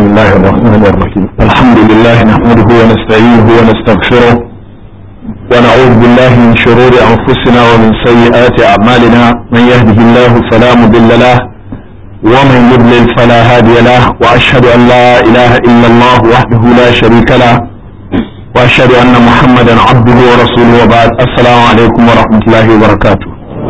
الله الرحمن الرحيم الحمد لله نحمده ونستعينه ونستغفره ونعوذ بالله من شرور أنفسنا ومن سيئات أعمالنا من يهده الله فلا مضل له ومن يضلل فلا هادي له وأشهد أن لا إله إلا الله وحده لا شريك له وأشهد أن محمدا عبده ورسوله وبعد السلام عليكم ورحمة الله وبركاته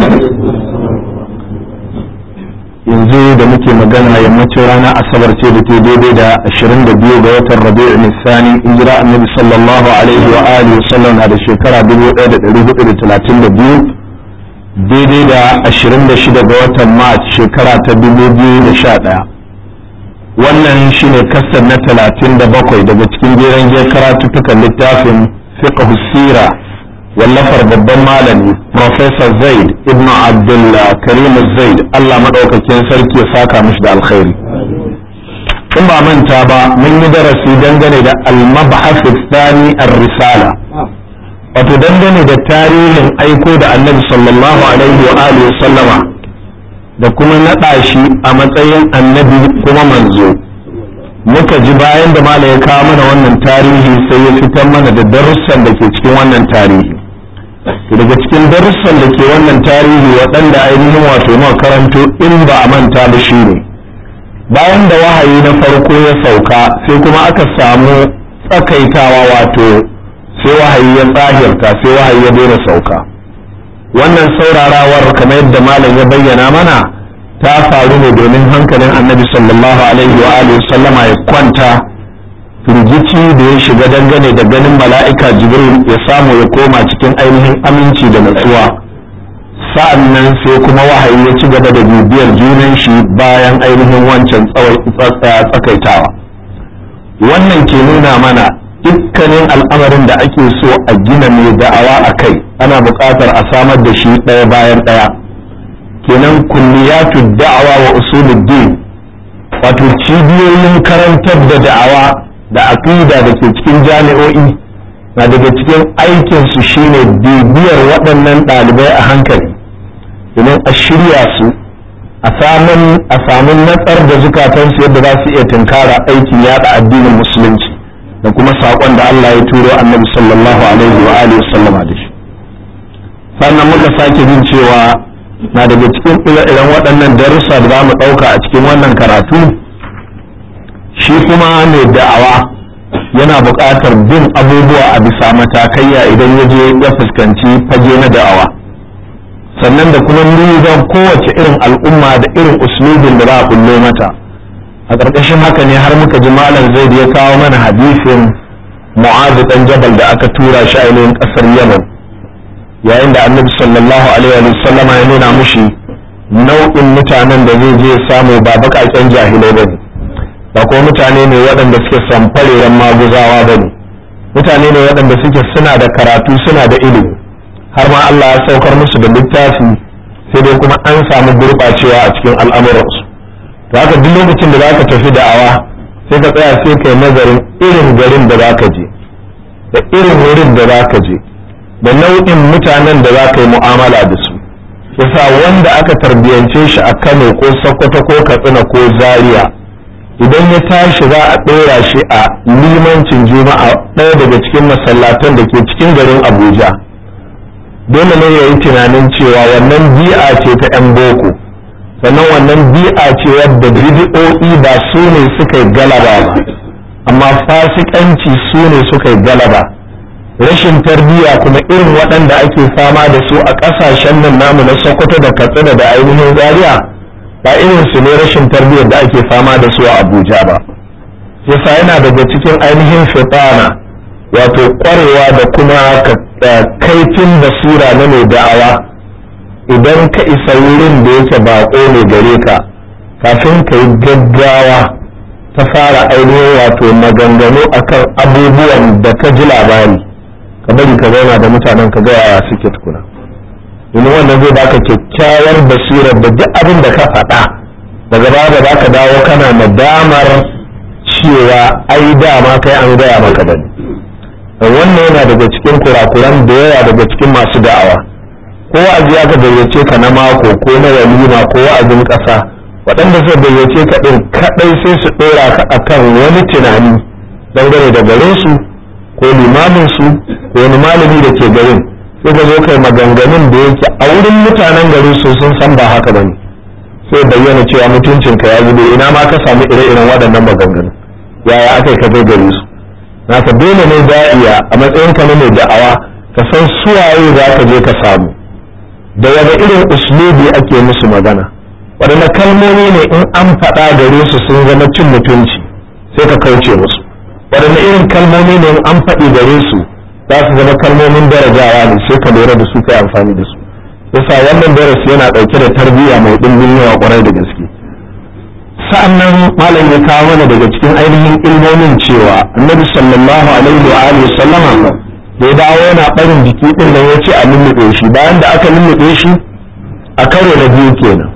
yanzu da muke magana yammacin rana asabar ce da ke daidai da 22 ga watan rabi'u nisani hijira annabi sallallahu alaihi wa alihi sallam na da shekara 1432 daidai da 26 ga watan march shekara ta 2011 wannan shine kasar na 37 daga cikin jeren je karatuttukan littafin fiqh sira wallafar babban malami Professor Zaid ibn Abdullah Karim Zaid Allah madaukakin sarki ya saka mishi da alkhairi in ba manta ba mun yi darasi dangane da al-mabhath thani ar-risala wato dangane da tarihin aiko da Annabi sallallahu alaihi wa alihi sallama da kuma naɗa shi a matsayin annabi kuma manzo muka ji bayan da malam ya kawo mana wannan tarihi sai ya fitar mana da darussan da ke cikin wannan tarihi daga cikin darussan da ke wannan tarihi waɗanda ainihin wato makaranto in ba a manta da shi ne bayan da wahayi na farko ya sauka sai kuma aka samu tsakaitawa wato sai wahayi ya tsahirta sai wahayi ya daina sauka wannan saurarawar kamar yadda malam ya bayyana mana ta faru ne domin hankalin annabi sallallahu alaihi wa alihi sallama ya kwanta firgici da ya shiga dangane da ganin mala'ika jibril ya samu ya koma cikin ainihin aminci da natsuwa sa'an nan sai kuma wahayi ya ci gaba da bibiyar junan shi bayan ainihin wancan tsakaitawa wannan ke nuna mana dukkanin al'amarin da ake so a gina mai da'awa a kai ana buƙatar a samar da shi ɗaya bayan ɗaya kenan kulliyatu da'awa wa usuluddin wato cibiyoyin karantar da da'awa da aqida da ke cikin jami'o'i na daga cikin aikinsu shine bibiyar waɗannan ɗalibai a hankali domin a shirya su a samun a samun natsar da zukatansu yadda za su iya tunkara aikin yada addinin musulunci da kuma saƙon da Allah ya turo annabi sallallahu alaihi wa alihi sallama da shi sannan muka sake jin cewa na daga cikin ire-iren waɗannan darussa da za mu ɗauka a cikin wannan karatu shi kuma mai da'awa yana buƙatar bin abubuwa a bisa matakaiya idan ya je ya fuskanci fage na da'awa sannan da kuma nizan kowace irin al'umma da irin uslubin da za a kullo mata a ƙarƙashin haka ne har muka ji malam zaid ya kawo mana hadisin mu'azu ɗan jabal da aka tura shi ainihin ƙasar yaman yayin da annabi sallallahu alaihi wa sallama ya nuna mushi nau'in mutanen da zai je samu ba baƙaƙen jahilai ba ne ba kuma mutane ne waɗanda suke samfareren maguzawa ba ne mutane ne waɗanda suke suna da karatu suna da ilimi har ma Allah ya saukar musu da littafi sai dai kuma an samu gurɓacewa a cikin al'amuransu to haka duk lokacin da zaka tafi da'awa sai ka tsaya sai kai nazarin irin garin da zaka je da irin wurin da zaka je da nau'in mutanen da zaka yi mu'amala da su yasa wanda aka tarbiyance shi a Kano ko Sokoto ko Katsina ko Zaria idan ya tashi za a ɗora shi a limancin juma'a ɗaya daga cikin masallatan da ke cikin garin abuja dole ne ya yi tunanin cewa wannan bi'a ce ta 'yan boko sannan wannan bi'a ce wadda bidi'o'i ba su ne suka yi galaba ba amma fasikanci su ne suka yi galaba rashin tarbiyya kuma irin waɗanda ake fama da su a ƙasashen nan namu na sokoto da katsina da ainihin zaria ba irin su ne rashin tarbiyyar da ake fama da su a abuja ba yasa yana daga cikin ainihin fitana wato kwarewa da kuma kaifin basira na mai da'awa idan ka isa wurin da yake bako ne gare ka kafin ka yi gaggawa ta fara ainihin wato maganganu akan abubuwan da ka ji labari ka bari ka zauna da mutanen ka gaya suke tukuna domin wannan zai baka kyakkyawar basirar da duk abin da ka faɗa daga baya da zaka dawo kana nadamar cewa ai dama kai an gaya maka da wannan yana daga cikin kurakuran da yawa daga cikin masu da'awa ko wa'azi aka gayyace ka na mako ko na walima ko wa'azin ƙasa waɗanda zai gayyace ka ɗin kaɗai sai su ɗora ka akan wani tunani dangane da garin su ko limamin su ko wani malami da ke garin sai ka zo kai maganganun da yake a wurin mutanen garin su sun san ba haka bane sai bayyana cewa mutuncinka ya zube ina ma ka samu ire-iren waɗannan maganganun yaya aka yi ka zo gare su naka dole ne da'iya a matsayin ka na mai da'awa ka san suwaye za ka je ka samu da wani irin uslubi ake musu magana waɗanne kalmomi ne in an faɗa gare su sun zama cin mutunci sai ka kauce musu waɗanne irin kalmomi ne in an faɗi gare su za su zama kalmomin darajawa ne sai ka lura da su kai amfani da su yasa wannan darasi yana ɗauke da tarbiyya mai ɗimbin yawa ƙwarai da gaske sa'annan malam ya kawo mana daga cikin ainihin ilmomin cewa annabi sallallahu alaihi wa alihi sallama da ya dawo yana barin jiki din nan ya ce a lullube shi bayan da aka lullube shi a karo na biyu kenan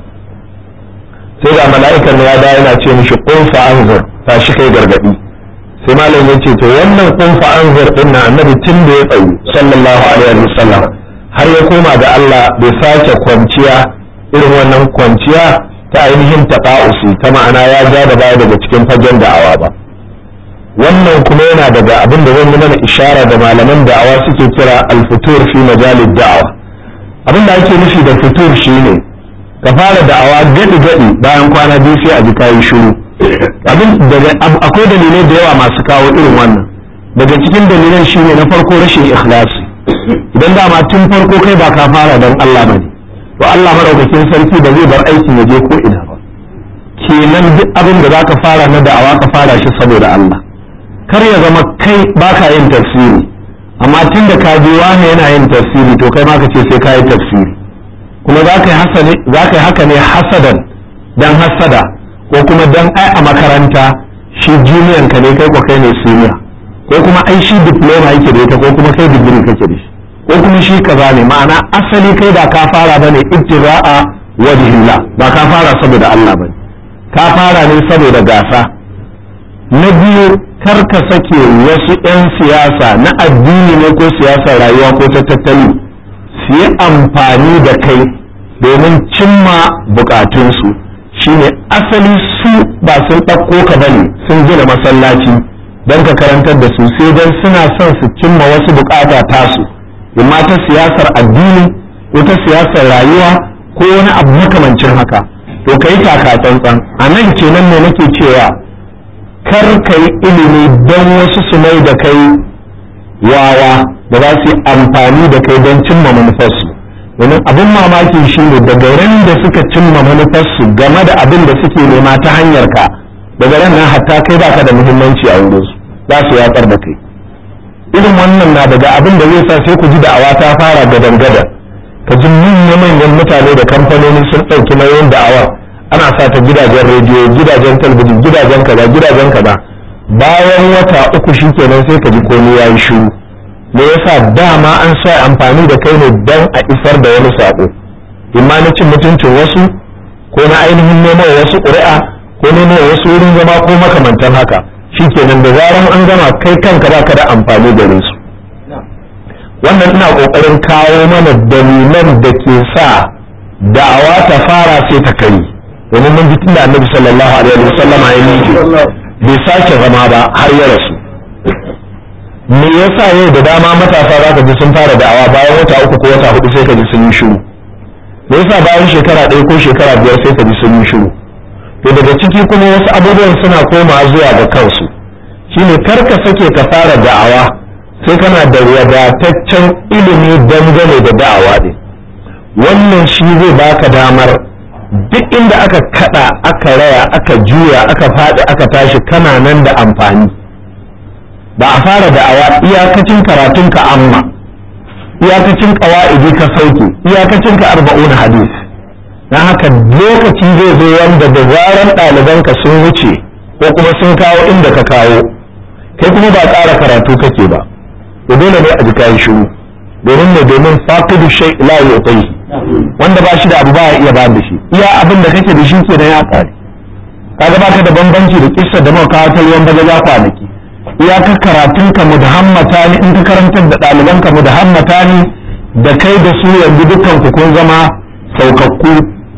sai ga mala'ikan ya dawo yana ce mishi qum fa anzur tashi kai gargadi sai malam ya ce to wannan qum fa anzur din nan annabi tun da ya tsayu sallallahu alaihi wa sallam har ya koma ga Allah bai sake kwanciya irin wannan kwanciya ta ainihin taƙa'usi ta ma'ana ya ja da baya daga cikin fagen da'awa ba wannan kuma yana daga abin da zan yi mana ishara da malaman da'awa suke kira alfutur fi majalid da'awa abin da ake nufi da futur shine ka fara da'awa gadi gadi bayan kwana biyu sai a ji kayi shiru abin daga akwai dalilai da yawa masu kawo irin wannan daga cikin dalilan shine na farko rashin ikhlasi idan dama tun farko kai ba ka fara don Allah bane to Allah madaukakin sarki da zai bar aikin ya je ko ina ba kenan duk abin da zaka fara na da'awa ka fara shi saboda Allah kar ya zama kai baka yin tafsiri amma tun da ka je wani yana yin tafsiri to kai ma ka ce sai ka yi tafsiri kuma za ka yi haka ne hasadan dan hasada ko kuma dan ai a makaranta shi junior ka ne kai ko kai ne senior ko kuma ai shi diploma yake da ita ko kuma kai digiri kake da shi ko kuma shi kaza ne ma'ana asali kai ba ka fara bane ittira'a wajhillah ba ka fara saboda Allah bane ka fara ne saboda gasa na biyu kar ka sake wasu 'yan siyasa na addini ne ko siyasar rayuwa ko ta tattali su yi amfani da kai domin cimma bukatunsu shine asali su ba sun ɗauko ka bane sun gina masallaci don ka karantar da su sai don suna son su cimma wasu bukata tasu imma ta siyasar addini ko ta siyasar rayuwa ko wani abu makamancin haka to kai taka tsantsan a nan kenan ne nake cewa kar ka yi ilimi don wasu su mai da kai wawa da za su yi amfani da kai don cimma manufarsu domin abin mamaki shi ne daga ran da suka cimma manufarsu game da abin da suke nema ta hanyar ka daga ran nan hatta kai baka da muhimmanci a wurinsu za su yatsar da kai irin wannan na daga abin da zai sa sai ku ji da'awa ta fara gadan gadan ka ji manya-manyan mutane da kamfanoni sun ɗauki nauyin da'awar ana sa ta gidajen rediyo gidajen talabijin gidajen kaza gidajen kaza bayan wata uku shikenan sai ka ji komai yayi shiru me yasa dama an sa amfani da kai ne dan a isar da wani sako imma na cin mutuncin wasu ko na ainihin nemo wasu ƙuri'a ko nemo wasu wurin zama ko makamantan haka shikenan da zaran an gama kai kanka baka da amfani gare su wannan ina kokarin kawo mana dalilan da ke sa da'awa ta fara sai ta kai domin mun ji tun da annabi sallallahu alaihi wasallama ya miƙe bai sake zama ba har ya rasu me yasa yau da dama matasa za ka ji sun fara da'awa bayan wata uku ko wata hudu sai ka ji sun yi shiru me yasa bayan shekara ɗaya ko shekara biyar sai ka ji sun yi shiru to daga ciki kuma wasu abubuwan suna koma zuwa ga kansu shine kar ka sake ka fara da'awa sai kana da wadataccen ilimi dangane da da'awa ɗin wannan shi zai baka damar duk inda aka kada aka raya aka juya aka faɗi aka tashi kana nan da amfani ba a fara da'awa iyakacin karatun ka amma iyakacin ƙawa'idi ka sauke iyakacin ka arba'un hadis don haka lokaci zai zo wanda da zaran ɗalibanka sun wuce ko kuma sun kawo inda ka kawo kai kuma ba ƙara karatu kake ba to dole ne a ji kayan shiru domin ne domin faqidu shay la yu'tihi wanda ba shi da abu ba ya iya ba da shi iya abin da kake da shi kenan ya kare kaga baka da bambanci da kissa da muka kawo ta ruwan bagaja kwanaki iya ka karatun ka mudahammata ne in ka karantar da ɗaliban ka mudahammata ne da kai da su yanzu dukkan ku kun zama saukakku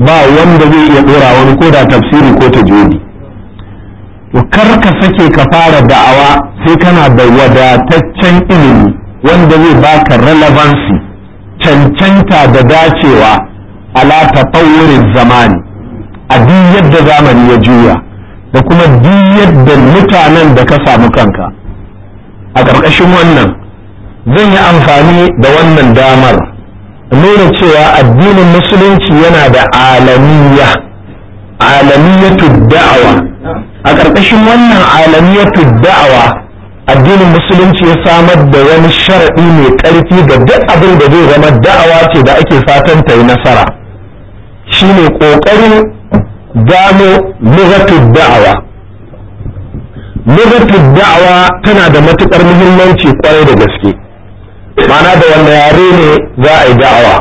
ba wanda zai iya dora wani ko da tafsiri ko tajwidi to kar ka sake ka fara da'awa sai kana da wadataccen ilimi wanda zai baka relevancy cancanta da dacewa ala tatawurin zamani a duk yadda zamani ya juya da kuma duk yadda mutanen da ka samu kanka a ƙarƙashin wannan zan yi amfani da wannan damar nuna cewa addinin musulunci yana da alamiya alamiyatu da'awa a ƙarƙashin wannan alamiyatu da'awa addinin musulunci ya samar da wani sharaɗi mai ƙarfi ga duk abin da zai zama da'awa ce da ake fatan ta yi nasara shine ƙoƙarin gano lugatul da'awa lugatul da'awa tana da matuƙar muhimmanci kwarai da gaske ma'ana da wanda yare ne za a yi da'awa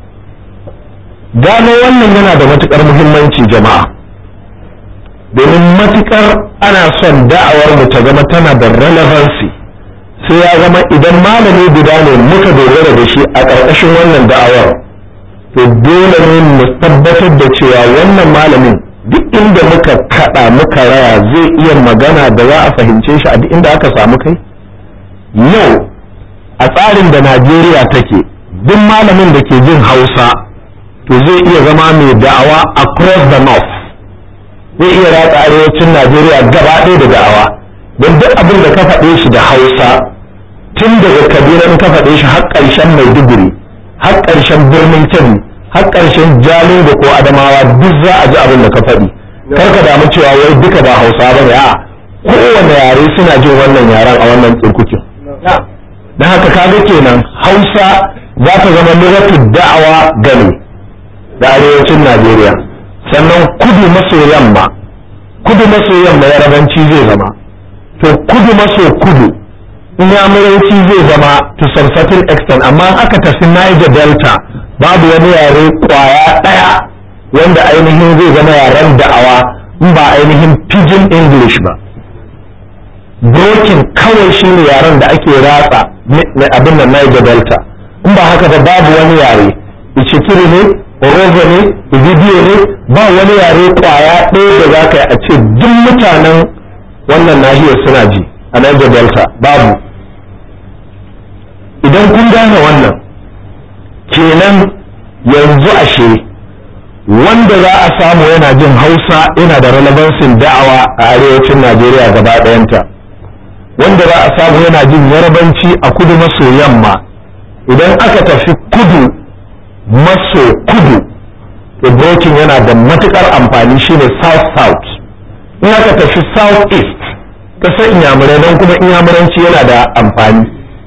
gano wannan yana da matuƙar muhimmanci jama'a domin matuƙar ana son da'awar mu ta zama tana da relevancy sai ya zama idan malami guda ne muka dogara da shi a ƙarƙashin wannan da'awar to dole ne mu tabbatar da cewa wannan malamin duk inda muka kada muka raya zai iya magana da za a fahimce shi a duk inda aka samu kai yau a tsarin da najeriya take duk malamin da ke jin hausa to zai iya zama mai da'awa across the north zai iya ratsa arewacin najeriya gaba ɗaya da da'awa don duk abin da ka faɗe shi da hausa tun daga kabila in ka faɗe shi har ƙarshen maiduguri har ƙarshen birnin kebbi har ƙarshen jalingo ko adamawa duk za a ji abin da ka faɗi kar ka damu cewa wai duka ba hausa ba ne a kowane yare suna jin wannan yaren a wannan tsirkukin don haka kaga kenan hausa za ta zama lugatu da'awa gani da arewacin najeriya sannan kudu maso yamma kudu maso yamma yarabanci zai zama to kudu maso kudu inyamuranci zai zama to some certain extent amma aka tafi niger delta babu wani yare kwaya ɗaya wanda ainihin zai zama yaren da'awa in ba ainihin pidgin english ba broken kawai shi ne yaren da ake ratsa abin da niger delta in ba haka ba babu wani yare ichikiri ne orozo ne ibibiyo ne ba wani yare kwaya ɗaya da za ka yi a ce duk mutanen wannan nahiyar suna ji a niger delta babu idan kun gane wannan kenan yanzu ashe wanda za a samu yana jin hausa yana da relevansin da'awa a arewacin najeriya gaba ɗayanta wanda za a samu yana jin yarabanci a kudu maso yamma idan aka tafi kudu maso kudu to brokin yana da matukar amfani shine south south in aka tafi south east kasar inyamurai don kuma inyamuranci yana da amfani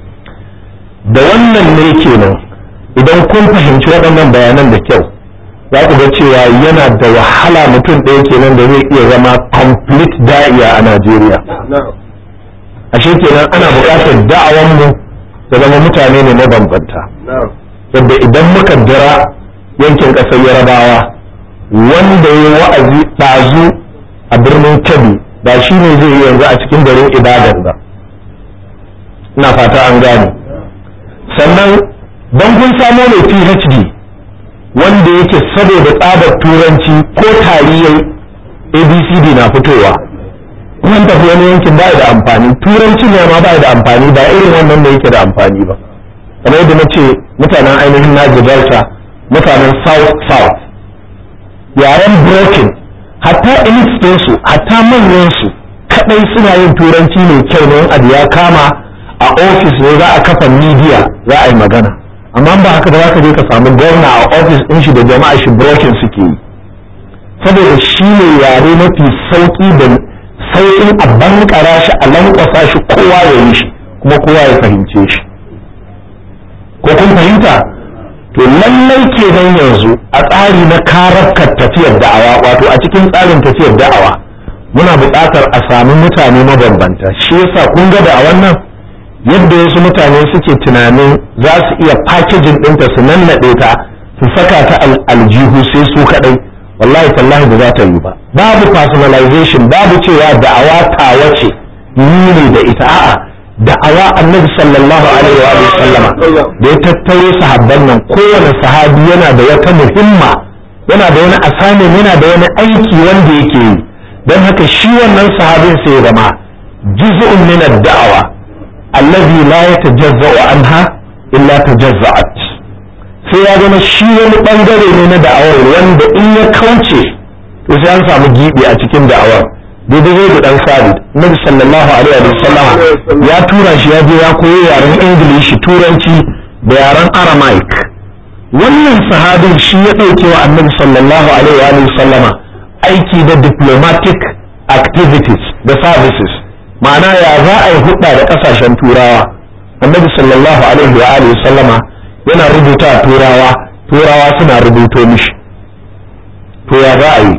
da wannan ne kenan idan kun fahimci waɗannan bayanan da kyau za ku ga cewa yana da wahala mutum ɗaya kenan da zai iya zama complete da'iya a Najeriya. Ashe kenan ana buƙatar da'awan mu da zama mutane ne mabambanta. Yadda idan muka jira yankin ƙasar Yarabawa wanda ya wa'azi ɗazu a birnin Kebbi ba shi ne zai yi yanzu a cikin garin Ibadan ba. Ina fata an gane. Sannan don kun samo mai PhD wanda yake saboda tsabar turanci ko tariyai abcd na fitowa kuma tafi wani yankin ba da amfani turanci ne ma ba da amfani ba irin wannan da yake da amfani ba kamar yadda na ce mutanen ainihin naji delta mutanen south south yaren broken hatta elite su hatta manyan su kadai suna yin turanci mai kyau ne abu ya kama a ofis ne za a kafa media za a yi magana amma ba haka ba za ka je ka samu gwamna a ofis ɗin shi da jama'a shi brokin suke yi saboda shi ne yare mafi sauƙi da sauƙin a bankara shi a lankwasa shi kowa ya yi shi kuma kowa ya fahimce shi ko kun fahimta to lallai kenan yanzu a tsari na karafkar tafiyar da'awa wato a cikin tsarin tafiyar da'awa muna buƙatar a sami mutane mabambanta shi yasa kun ga da a wannan yadda wasu mutane suke tunanin za su iya fakijin ɗinta su nannaɗe ta su saka ta aljihu sai su kaɗai wallahi tallahi ba za ta yi ba babu personalization babu cewa da'awa tawa ce ni ne da ita a'a da'awa annabi sallallahu alaihi wa sallama da ya tattaro sahabban nan kowane sahabi yana da wata muhimma yana da wani assignment yana da wani aiki wanda yake yi don haka shi wannan sahabin sai ya zama juz'un min ad-da'wa allazi la yatajazza'u anha illa tajazza'at sai ya zama shi wani bangare ne na da'awar wanda in ya kauce to sai an samu gibi a cikin da'awar daidai zai da dan sabit nabi sallallahu alaihi wa sallam ya tura shi ya je ya koyi yaren ingilishi turanci da yaren aramaic wannan sahabin shi ya ɗauke wa annabi sallallahu alaihi wa sallama aiki da diplomatic activities da services ma'ana ya za a yi hudda da kasashen turawa annabi sallallahu alaihi wa sallama yana rubuta turawa turawa suna rubuto mishi to ya za a yi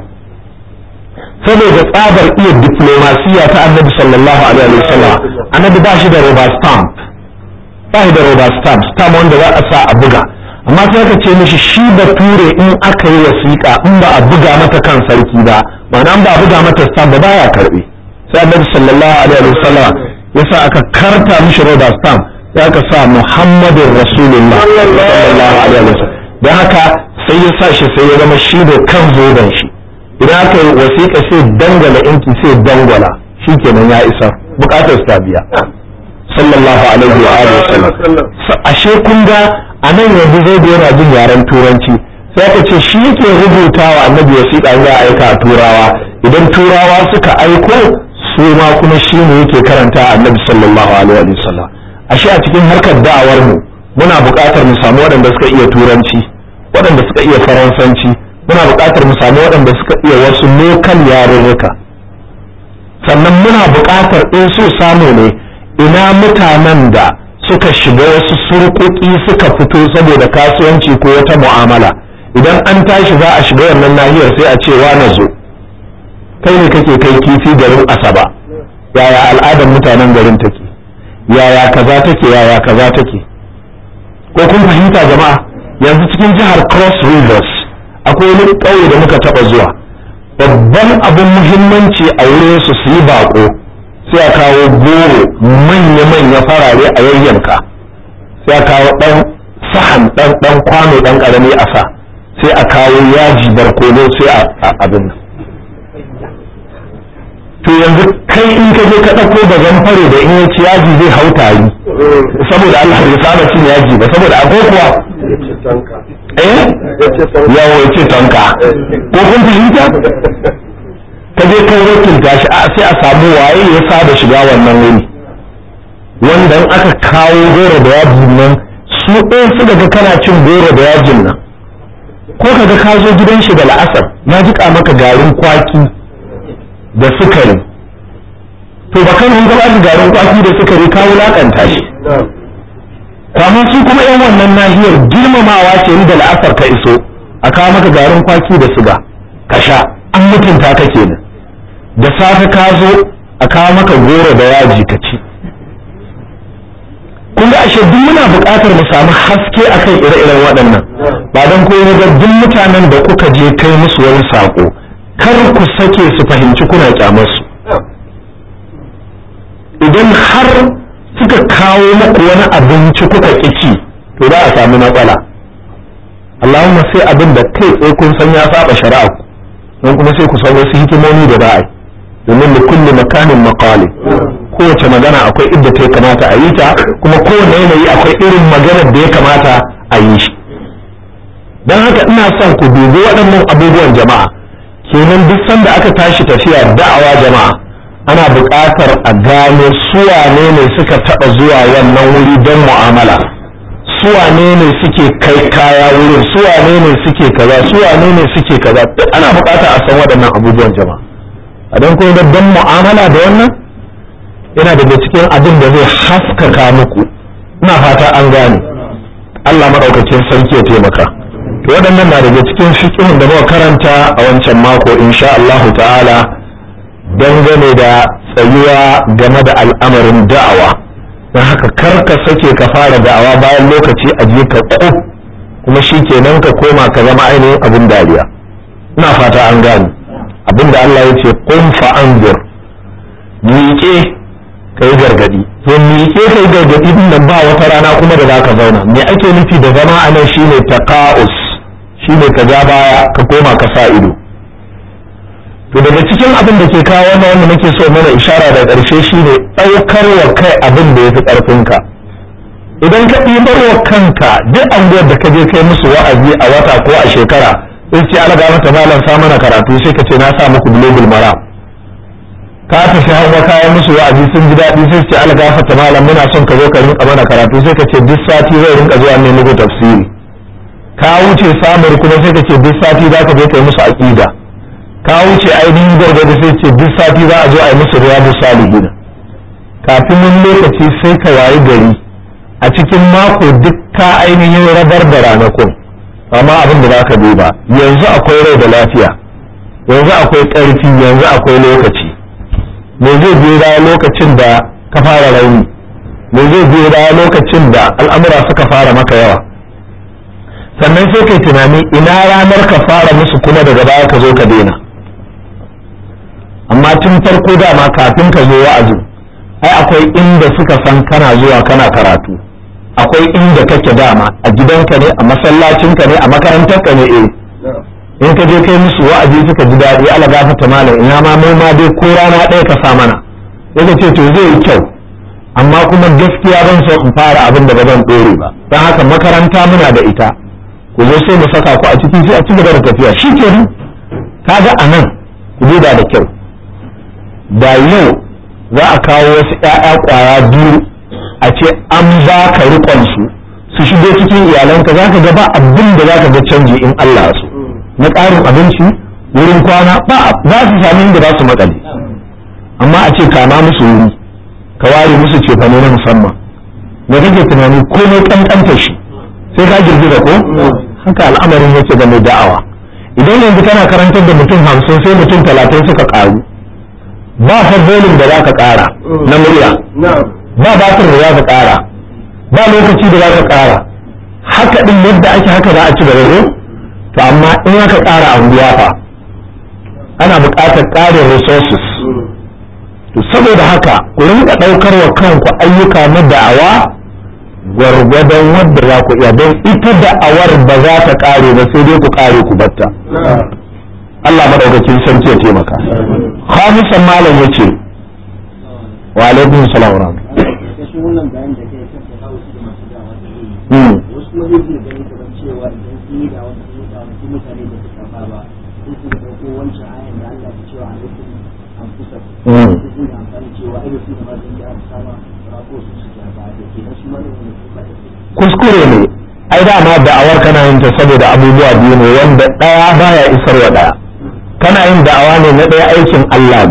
saboda tsabar iya diplomasiya ta annabi sallallahu alaihi wa sallam annabi ba shi da rubber stamp ba shi da rubber stamp stamp wanda za a sa a buga amma sai ka ce mishi shi bature in aka yi wasiƙa in ba a buga mata kan sarki ba ma'ana ba a buga mata stamp ba baya karbe sai annabi sallallahu alaihi wa sallam yasa aka karta mishi rubber stamp sai aka sa muhammadin rasulullah sallallahu alaihi wa sallam don haka sai ya sa shi sai ya zama shi da kan zoben shi idan aka yi wasiƙa sai dangala inki sai dangwala shi kenan ya isa bukatar ta biya sallallahu alaihi wa alihi wasallam ashe kun ga a nan yanzu zai da yana jin yaren turanci sai aka ce shi yake rubuta wa annabi wasiƙa za a aika a turawa idan turawa suka aiko su ma kuma shi ne yake karanta annabi sallallahu alaihi wa sallam ashe a cikin harkar da'awar mu muna buƙatar mu samu waɗanda suka iya turanci waɗanda suka iya faransanci muna buƙatar mu samu waɗanda suka iya wasu lokal yarurruka sannan muna buƙatar in so samu ne ina mutanen da suka shiga wasu surkuki suka fito saboda kasuwanci ko wata mu'amala idan an tashi za a shiga wannan nahiyar sai a ce wa na zo kai ne kake kai kifi garin asaba yaya al'adar mutanen garin take yaya kaza take yaya kaza take ko kun fahimta jama'a yanzu cikin jihar cross rivers akwai wani ƙauye da muka taɓa zuwa babban abin muhimmanci a wurin su su yi baƙo sai a kawo goro manya-manya farare a yayyanka sai a kawo ɗan sahan ɗan ɗan kwano ɗan ƙarami a sa sai a kawo yaji barkono sai a abin nan to yanzu kai in ka je ka ɗauko da zamfare da in ya ci yaji zai hau tari saboda Allah bai saba cin yaji ba saboda akwai kuwa eh yawo ya ce tonka ko kun fahimta ka je kai wakilta shi a sai a samu waye ya saba shiga wannan wuri wanda in aka kawo goro da yajin nan su ɗaya su daga kana cin goro da yajin nan ko kaga ka zo gidan shi da la'asar ya jiƙa maka garin kwaki da sukari to ba kan gaba da garin kwaki da sukari ka wulakanta shi amma su kuma yan wannan nahiyar girmamawa ce ni da la'asar ka iso a kawo maka garin kwaki da suga ka sha an mutunta ka kenan da safe ka zo a kawo maka goro da yaji ka ci kun ga ashe duk muna buƙatar mu samu haske akan ire-iren waɗannan ba don koyi ga duk mutanen da kuka je kai musu wani saƙo kar ku sake su fahimci kuna kyamarsu idan har suka kawo muku wani abinci kuka ƙici to za a samu matsala Allahumma sai abin da kai tsaye kun san ya saba shari'a ku don kuma sai ku san wasu hikimomi da za a yi domin da kulli makanin maqali kowace magana akwai idda ta kamata a yi ta kuma kowane yanayi akwai irin maganar da ya kamata a yi shi don haka ina son ku dubi waɗannan abubuwan jama'a kenan duk sanda aka tashi tafiya da'awa jama'a ana buƙatar a gano suwane ne suka taɓa zuwa wannan wuri don mu'amala suwane ne suke kai kaya wurin suwane ne suke kaza suwane ne suke kaza duk ana buƙatar a san waɗannan abubuwan jama'a a don kuma don mu'amala da wannan yana daga cikin abin da zai haskaka muku ina fata an gane Allah maɗaukakin sarki ya taimaka to waɗannan na daga cikin fiqhun da muka karanta a wancan mako insha Allah ta'ala dangane da tsayuwa game da al'amarin da'awa don haka kar ka sake ka fara da'awa bayan lokaci a je ka ko kuma shi kenan ka koma ka zama ainihin abin dariya ina fata an gane abin da Allah ya ce kun fa'anzir miƙe ka yi gargadi to miƙe ka yi gargadi din nan ba wata rana kuma da za ka zauna me ake nufi da zama a nan shine taqa'us shine ka ja baya ka koma ka sa ido to daga cikin abin da ke kawo wannan wanda nake so mana ishara da ƙarshe shine ɗaukar wa kai abin da ya fi ƙarfinka idan ka ɗibar wa kanka duk anguwar da ka je kai musu wa'azi a wata ko a shekara sai ce ala mata malam sa mana karatu sai ka ce na sa muku global mara ka tafi hawa kayan musu wa'azi sun ji daɗi sai ce ala mata malam muna son ka zo ka rinka mana karatu sai ka ce duk sati zai rinka zuwa ne muku tafsiri ka wuce samar kuma sai ka ce duk sati za ka je kai musu aqida ka wuce ainihin gargadi sai ce duk sati za a zo a yi musu riyadu salihin kafin wani lokaci sai ka wayi gari a cikin mako duk ka ainihin rabar da ranakun amma abin da za ka duba yanzu akwai rai da lafiya yanzu akwai ƙarfi yanzu akwai lokaci me zai biyo baya lokacin da ka fara rauni me zai biyo baya lokacin da al'amura suka fara maka yawa sannan sai kai tunani ina ranar ka fara musu kuma daga baya ka zo ka daina amma tun farko dama kafin ka zo wa'azi ai akwai inda suka san kana zuwa kana karatu akwai inda kake dama a gidanka ne a masallacinka ne a makarantarka ne eh in ka je kai musu wa'azi suka ji daɗi ala gafata malam ina ma mu ma dai ko rana ɗaya ka sa mana sai ka ce to zai yi kyau amma kuma gaskiya ban so in fara abin da ba zan ɗore ba don haka makaranta muna da ita ku zo sai mu saka ku a ciki sai a ci gaba da tafiya shi ke kaga a nan ku duba da kyau da yau za a kawo wasu ‘ya'ya ƙwaya biyu a ce an ba ka riƙonsu su shigo cikin iyalanka za ka ga ba abin da za ka ga canji in Allah su na ƙarin abinci wurin kwana ba za su sami inda za su makale amma a ce kama musu wuri ka ware musu cefane na musamman me kake tunani komai ƙanƙanta shi sai ka girgiza ko haka al'amarin yake ga mai da'awa idan yanzu kana karantar da mutum hamsin sai mutum talatin suka ƙaru ba bolin da za ka ƙara na murya ba batir da za ka ƙara ba lokaci da za ka ƙara haka ɗin yadda ake haka za a ci gaba to amma in aka ƙara anguwa fa ana buƙatar ƙarin resources to saboda haka ku rinka ɗaukar wa kanku ayyuka na da'awa gwargwadon wadda za ku iya don ita da'awar ba za ta ƙare ba sai dai ku ƙare ku batta Allah madaukakin sarki ya taimaka khamisan malam yace wa alaikum salam wa kuskure ne ai dama da'awar kana yin ta saboda abubuwa biyu ne wanda ɗaya baya isarwa ɗaya kana yin da'awa ne na ɗaya aikin Allah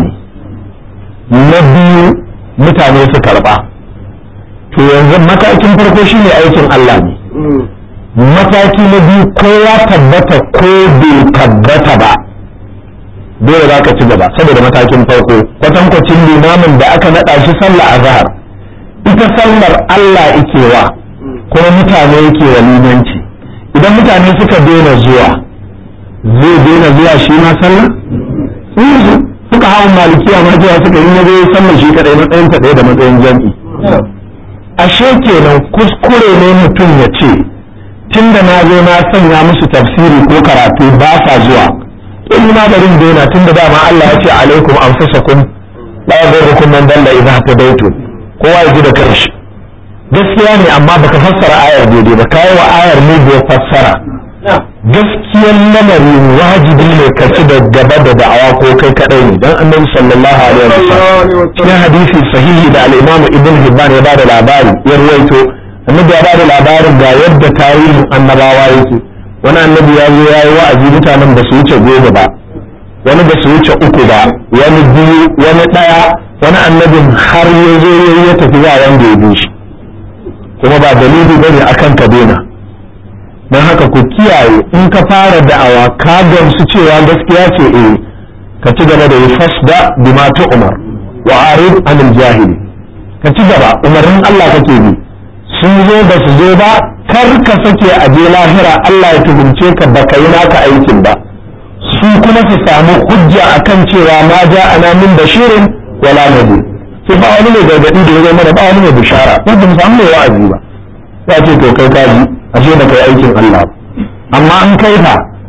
ne na biyu mutane su karɓa to yanzu matakin farko shine aikin Allah ne mataki na biyu ko ya tabbata ko bai tabbata ba dole za ka ci gaba saboda matakin farko kwatankwacin limamin da aka naɗa shi sallah a zahar ita sallar Allah ike wa kuma mutane yake wa limanci idan mutane suka daina zuwa zai daina zuwa shi ma sallah yanzu suka hawa malikiya ma cewa suka yi nazo sallar shi kadai matsayin ta ɗaya da matsayin jam'i ashe kenan kuskure ne mutum ya ce tunda na zo na sanya musu tafsiri ko karatu ba sa zuwa in ma barin daina tunda dama Allah ya ce alaikum anfusakum la yadurrukum man dalla idha hadaytum kowa ya ji da kanshi gaskiya ne amma baka fassara ayar daidai ba kai wa ayar ne da fassara gaskiyar lamari wajibi ne ka ci da gaba da da'awa ko kai kadai ne dan annabi sallallahu alaihi wasallam cikin hadisi sahihi da al-imam ibn hibban ya bada labari ya ruwaito annabi ya bada labarin ga yadda tarihin annabawa yake wani annabi ya zo ya yi wa'azi mutanen ba su wuce goma ba wani ba su wuce uku ba wani biyu wani daya wani annabin har ya zo ya tafi ba wanda ya bi shi kuma ba dalili bane akan ka daina don haka ku kiyaye in ka fara da'awa ka gamsu cewa gaskiya ce eh ka ci gaba da yi fasda bima ta umar wa arid anil jahili ka ci gaba umarnin Allah kake bi sun zo ba su zo ba kar ka sake a je lahira Allah ya tuhumce ka baka yi naka aikin ba su kuma su samu hujja akan cewa ma ja ana min bashirin wala nadir sai ba wani mai gargadi da ya zo mana ba wani mai bishara wanda mu samu mai wa'azi ba ya ce to kai kaji ashe da kai aikin Allah amma an kai fa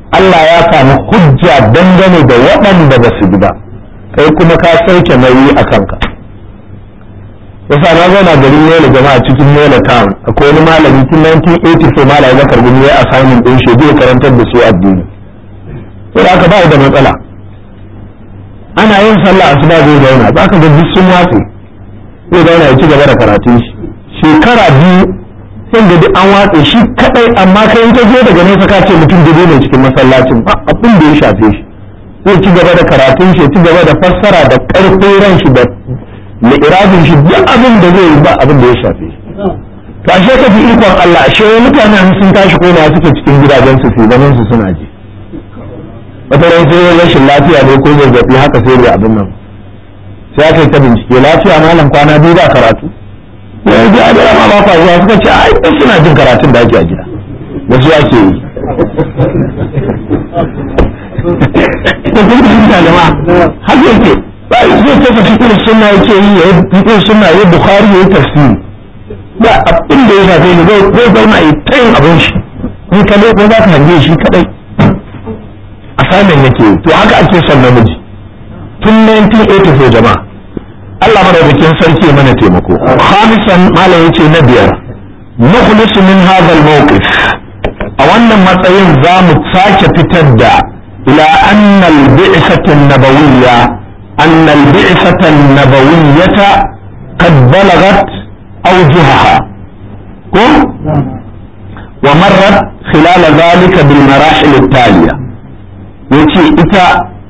Allah ya samu hujja dangane da waɗanda ba su bi ba kai kuma ka sauke nauyi a kanka yasa na zauna garin yola jama'a cikin yola town akwai wani malami tun 1984 malami bakar gumi ya assignment din shi zai karantar da su addini sai da aka ba da matsala ana yin sallah asuba zai zauna za ka ga duk sun watse zai zauna ya ci gaba da karatun shi shekara biyu sai da duk an watse shi kadai amma kai in ka zo daga nesa ka ce mutum dubu ne cikin masallacin ba abin da ya shafe shi zai ci gaba da karatun shi ci gaba da fassara da karfin ran shi da li'irabin shi duk abin da zai yi ba abin da ya shafe shi to ashe ka fi ikon Allah ashe mutanen sun tashi ko na suke cikin gidajen su su zaman su suna ji wata ran sai rashin lafiya ne ko zazzabi haka sai da abin nan sai aka yi ta bincike lafiya malam kwana biyu ba karatu ya ji a da ma ba kwa zuwa suka ce ai duk suna jin karatun da ake a gida da su ake yi ko kun fahimta jama'a har yake zai tafi fikin sunna yake yi ya fikin sunna ya bukhari ya yi tafsiri ba abin da ya shafe ni zai zauna ya ta yin abin shi in ka ko za ka hange shi kadai a samun yake to haka ake son namiji tun 1984 jama'a Allah madaukakin sarki ya mana taimako khamisan malam yace na biyar nukhlis min hadha al-mawqif a wannan matsayin za mu sake fitar da ila anna al-bi'sata an-nabawiyya anna al-bi'sata an-nabawiyyata qad balagat awjuhaha ko wa marrat khilal dhalika bil marahil at-taliya yace ita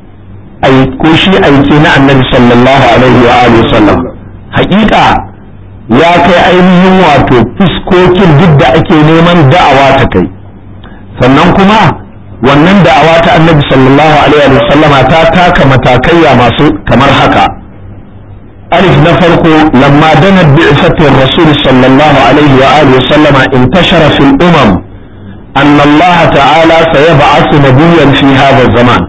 ko shi aike na annabi sallallahu alaihi wa alihi sallam hakika ya kai ainihin wato fuskokin duk da ake neman da'awa ta kai sannan kuma wannan da'awa ta annabi sallallahu alaihi wa sallama ta taka matakaiya masu kamar haka alif na farko lamma dana bi'satir rasul sallallahu alaihi wa alihi sallama intashara fil umam anna Allah ta'ala sayab'athu nabiyyan fi hadha zaman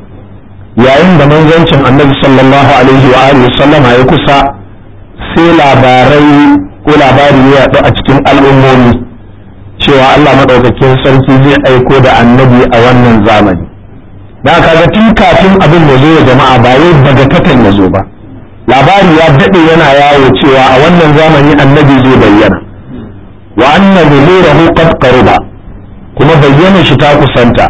yayin da manzancin annabi sallallahu alaihi wa alihi sallama ya kusa sai labarai ko labari ya yaɗu a cikin al'ummomi cewa Allah madaukakin sarki zai aiko da annabi a wannan zamani da kaga tun kafin abin ya zo ya jama'a ba wai daga katan ya zo ba labari ya daɗe yana yawo cewa a wannan zamani annabi zai bayyana wa anna zuhurahu qad qaruba kuma bayyana shi ta kusanta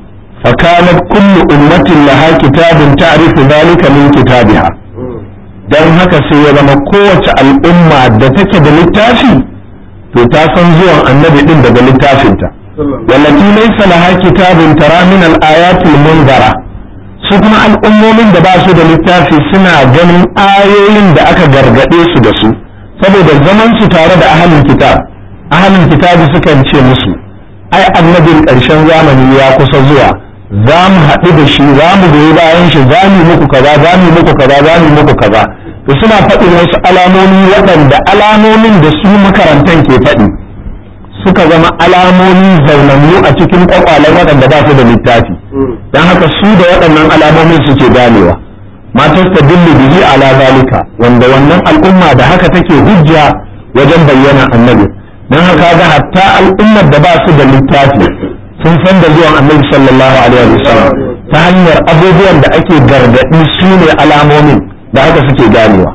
فكانت كل أمة لها كتاب تعرف ذلك من كتابها dan haka sai ya zama kowace al'umma da take da littafi to ta san zuwan annabi din daga littafinta wallati laysa laha kitabun tara min al-ayatil munzara su kuma al'ummomin da ba su da littafi suna ganin ayoyin da aka gargade su da su saboda zaman su tare da ahlul kitab ahlul kitabi sukan ce musu ai annabin ƙarshen zamani ya kusa zuwa za mu haɗu da shi za mu goyi bayan shi za mu muku kaza za mu muku kaza za mu muku kaza to suna faɗin wasu alamomi waɗanda alamomin da su makarantan ke faɗi suka zama alamomi zaunannu a cikin kwakwalen waɗanda ba su da littafi don haka su da waɗannan alamomin suke ganewa matar ta dillu bihi ala zalika wanda wannan al'umma da haka take hujja wajen bayyana annabi don haka ga hatta al'ummar da ba su da littafi sun san da zuwan annabi sallallahu alaihi wasallam ta hanyar abubuwan da ake gargaɗi su ne alamomin da haka suke ganewa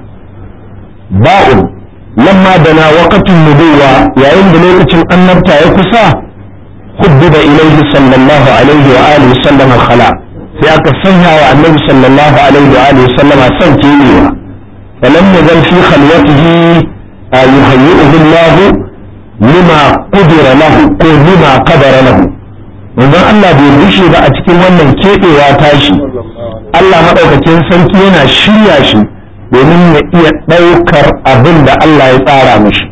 ba'un lamma da na waqatun nubuwa yayin da lokacin annabta ya kusa hubbiba ilaihi sallallahu alaihi wa alihi sallam khala sai aka sanya wa annabi sallallahu alaihi wa alihi sallam san kebewa falam yazal fi khalwatihi yuhayyi'uhu Allah lima qudira lahu ko lima qadara lahu manzon Allah bai bushe ba a cikin wannan keɓewa tashi Allah maɗaukakin sarki yana shirya shi domin ya iya ɗaukar abin da Allah ya tsara mishi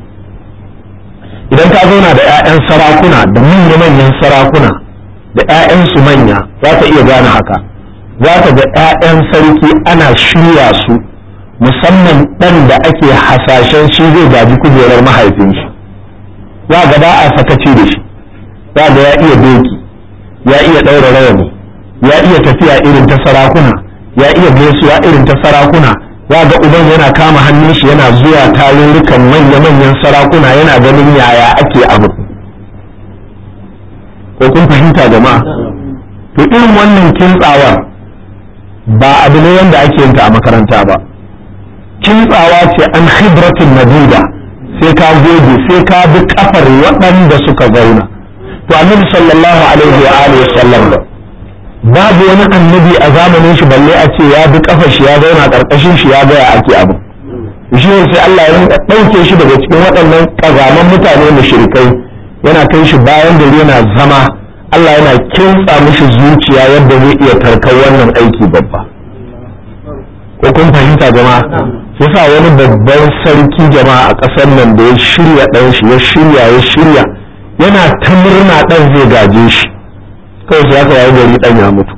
idan ka zauna da 'ya'yan sarakuna da manya-manyan sarakuna da 'ya'yansu manya za ka iya gane haka za ka ga 'ya'yan sarki ana shirya su musamman ɗan da ake hasashen shi zai gaji kujerar mahaifin shi za ga ba a sakaci da shi za ga ya iya doki ya iya ɗaura rawani ya iya tafiya irin ta sarakuna ya iya gaisuwa irin ta sarakuna ya ga uban yana kama hannun shi yana zuwa tarurrukan manya-manyan sarakuna yana ganin yaya ake abu ko kun fahimta jama'a to irin wannan kintsawar ba abu ne wanda ake yinta a makaranta ba kintsawa ce an khibratin madida sai ka goge sai ka bi kafar waɗanda suka zauna to annabi sallallahu alaihi wa alihi sallam babu wani annabi a zamanin shi balle a ce ya bi kafar shi ya zauna karkashin shi ya gaya ake abu shi ne sai Allah ya rinka ɗauke shi daga cikin waɗannan ƙazaman mutane mushrikai yana kai shi bayan gari yana zama Allah yana kintsa mishi zuciya yadda zai iya tarkar wannan aiki babba ko kun fahimta jama'a yasa wani babban sarki jama'a a ƙasar nan da ya shirya ɗan shi ya shirya ya shirya yana ta murna ɗan zai gaje shi kawai sai aka yayi gari ɗan ya mutu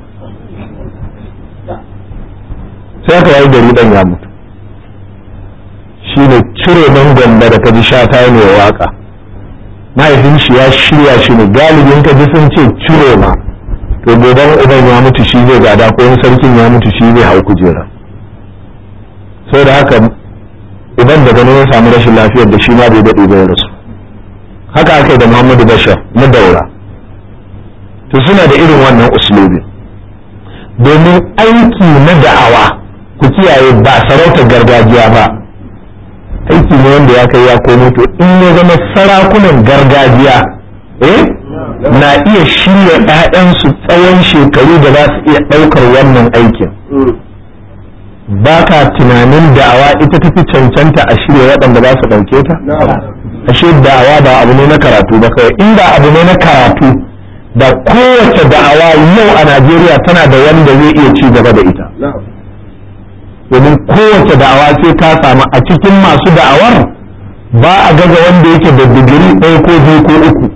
sai aka yayi gari ɗan ya mutu shi ne cire nan gwamba da kaji sha ta ne waka mahaifin shi ya shirya shi ne galibin ka ji sun ce cire ma to goban uban ya mutu shi zai gada ko wani sarkin ya mutu shi zai hau kujera sai da haka idan daga nan ya samu rashin lafiyar da shi ma bai daɗe bai rasu haka aka yi da muhammadu bashar na daura to suna da irin wannan uslubi domin aiki na da'awa ku kiyaye ba sarautar gargajiya ba aiki ne wanda ya kai ya komo to in ya zama sarakunan gargajiya eh na iya shirya ɗayansu tsawon shekaru da za su iya ɗaukar wannan aikin ba ka tunanin da'awa ita tafi cancanta a shirya waɗanda za su ɗauke ta ashe da'awa ba abu ne na karatu ba kawai inda abu ne na karatu da kowace da'awa yau a najeriya tana da wanda zai iya ci gaba da ita domin kowace da'awa sai ka samu a cikin masu da'awar ba a gaza wanda yake da digiri ɗaya ko biyu ko uku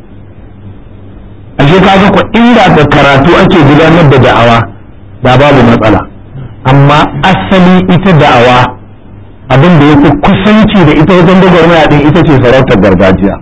ashe ka ga inda da karatu ake gudanar da da'awa da babu matsala amma asali ita da'awa abin da ya fi kusanci da ita wajen gwagwarmaya din ita ce sarautar gargajiya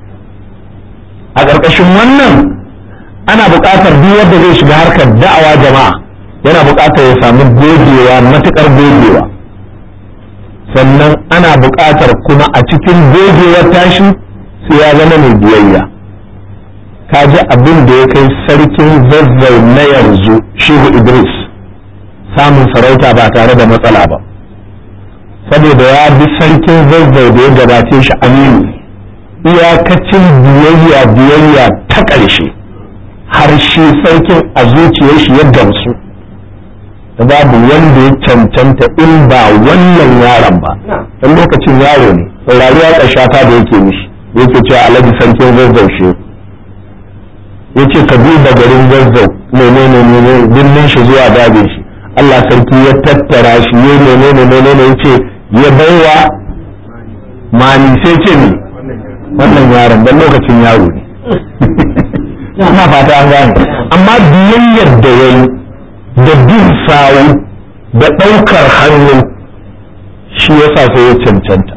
a ƙarƙashin wannan ana buƙatar duk wanda zai shiga harkar da'awa jama'a yana buƙatar ya samu gogewa matuƙar gogewa sannan ana buƙatar kuma a cikin gogewar tashi sai ya zama mai biyayya ka ji abin da ya kai sarkin zazzau na yanzu shehu idris samun sarauta ba tare da matsala ba saboda ya bi sarkin zazzau da ya gabace shi aminu iyakacin biyayya biyayya ta ƙarshe har shi sarkin a zuciyar shi ya gamsu da babu wanda ya cancanta in ba wannan yaron ba dan lokacin yaro ne saurari ya ƙashata da yake mishi yake cewa alhaji sarkin zazzau shi ya ce ka duba garin zazzau menene menene birnin shi zuwa dajin shi Allah sarki ya tattara shi ya menene menene ya ce ya baiwa mani sai ce ne wannan yaron dan lokacin yaro ne ina fata an gane amma biyayyar da ya yi da bin sawu da ɗaukar hannu shi yasa sai ya cancanta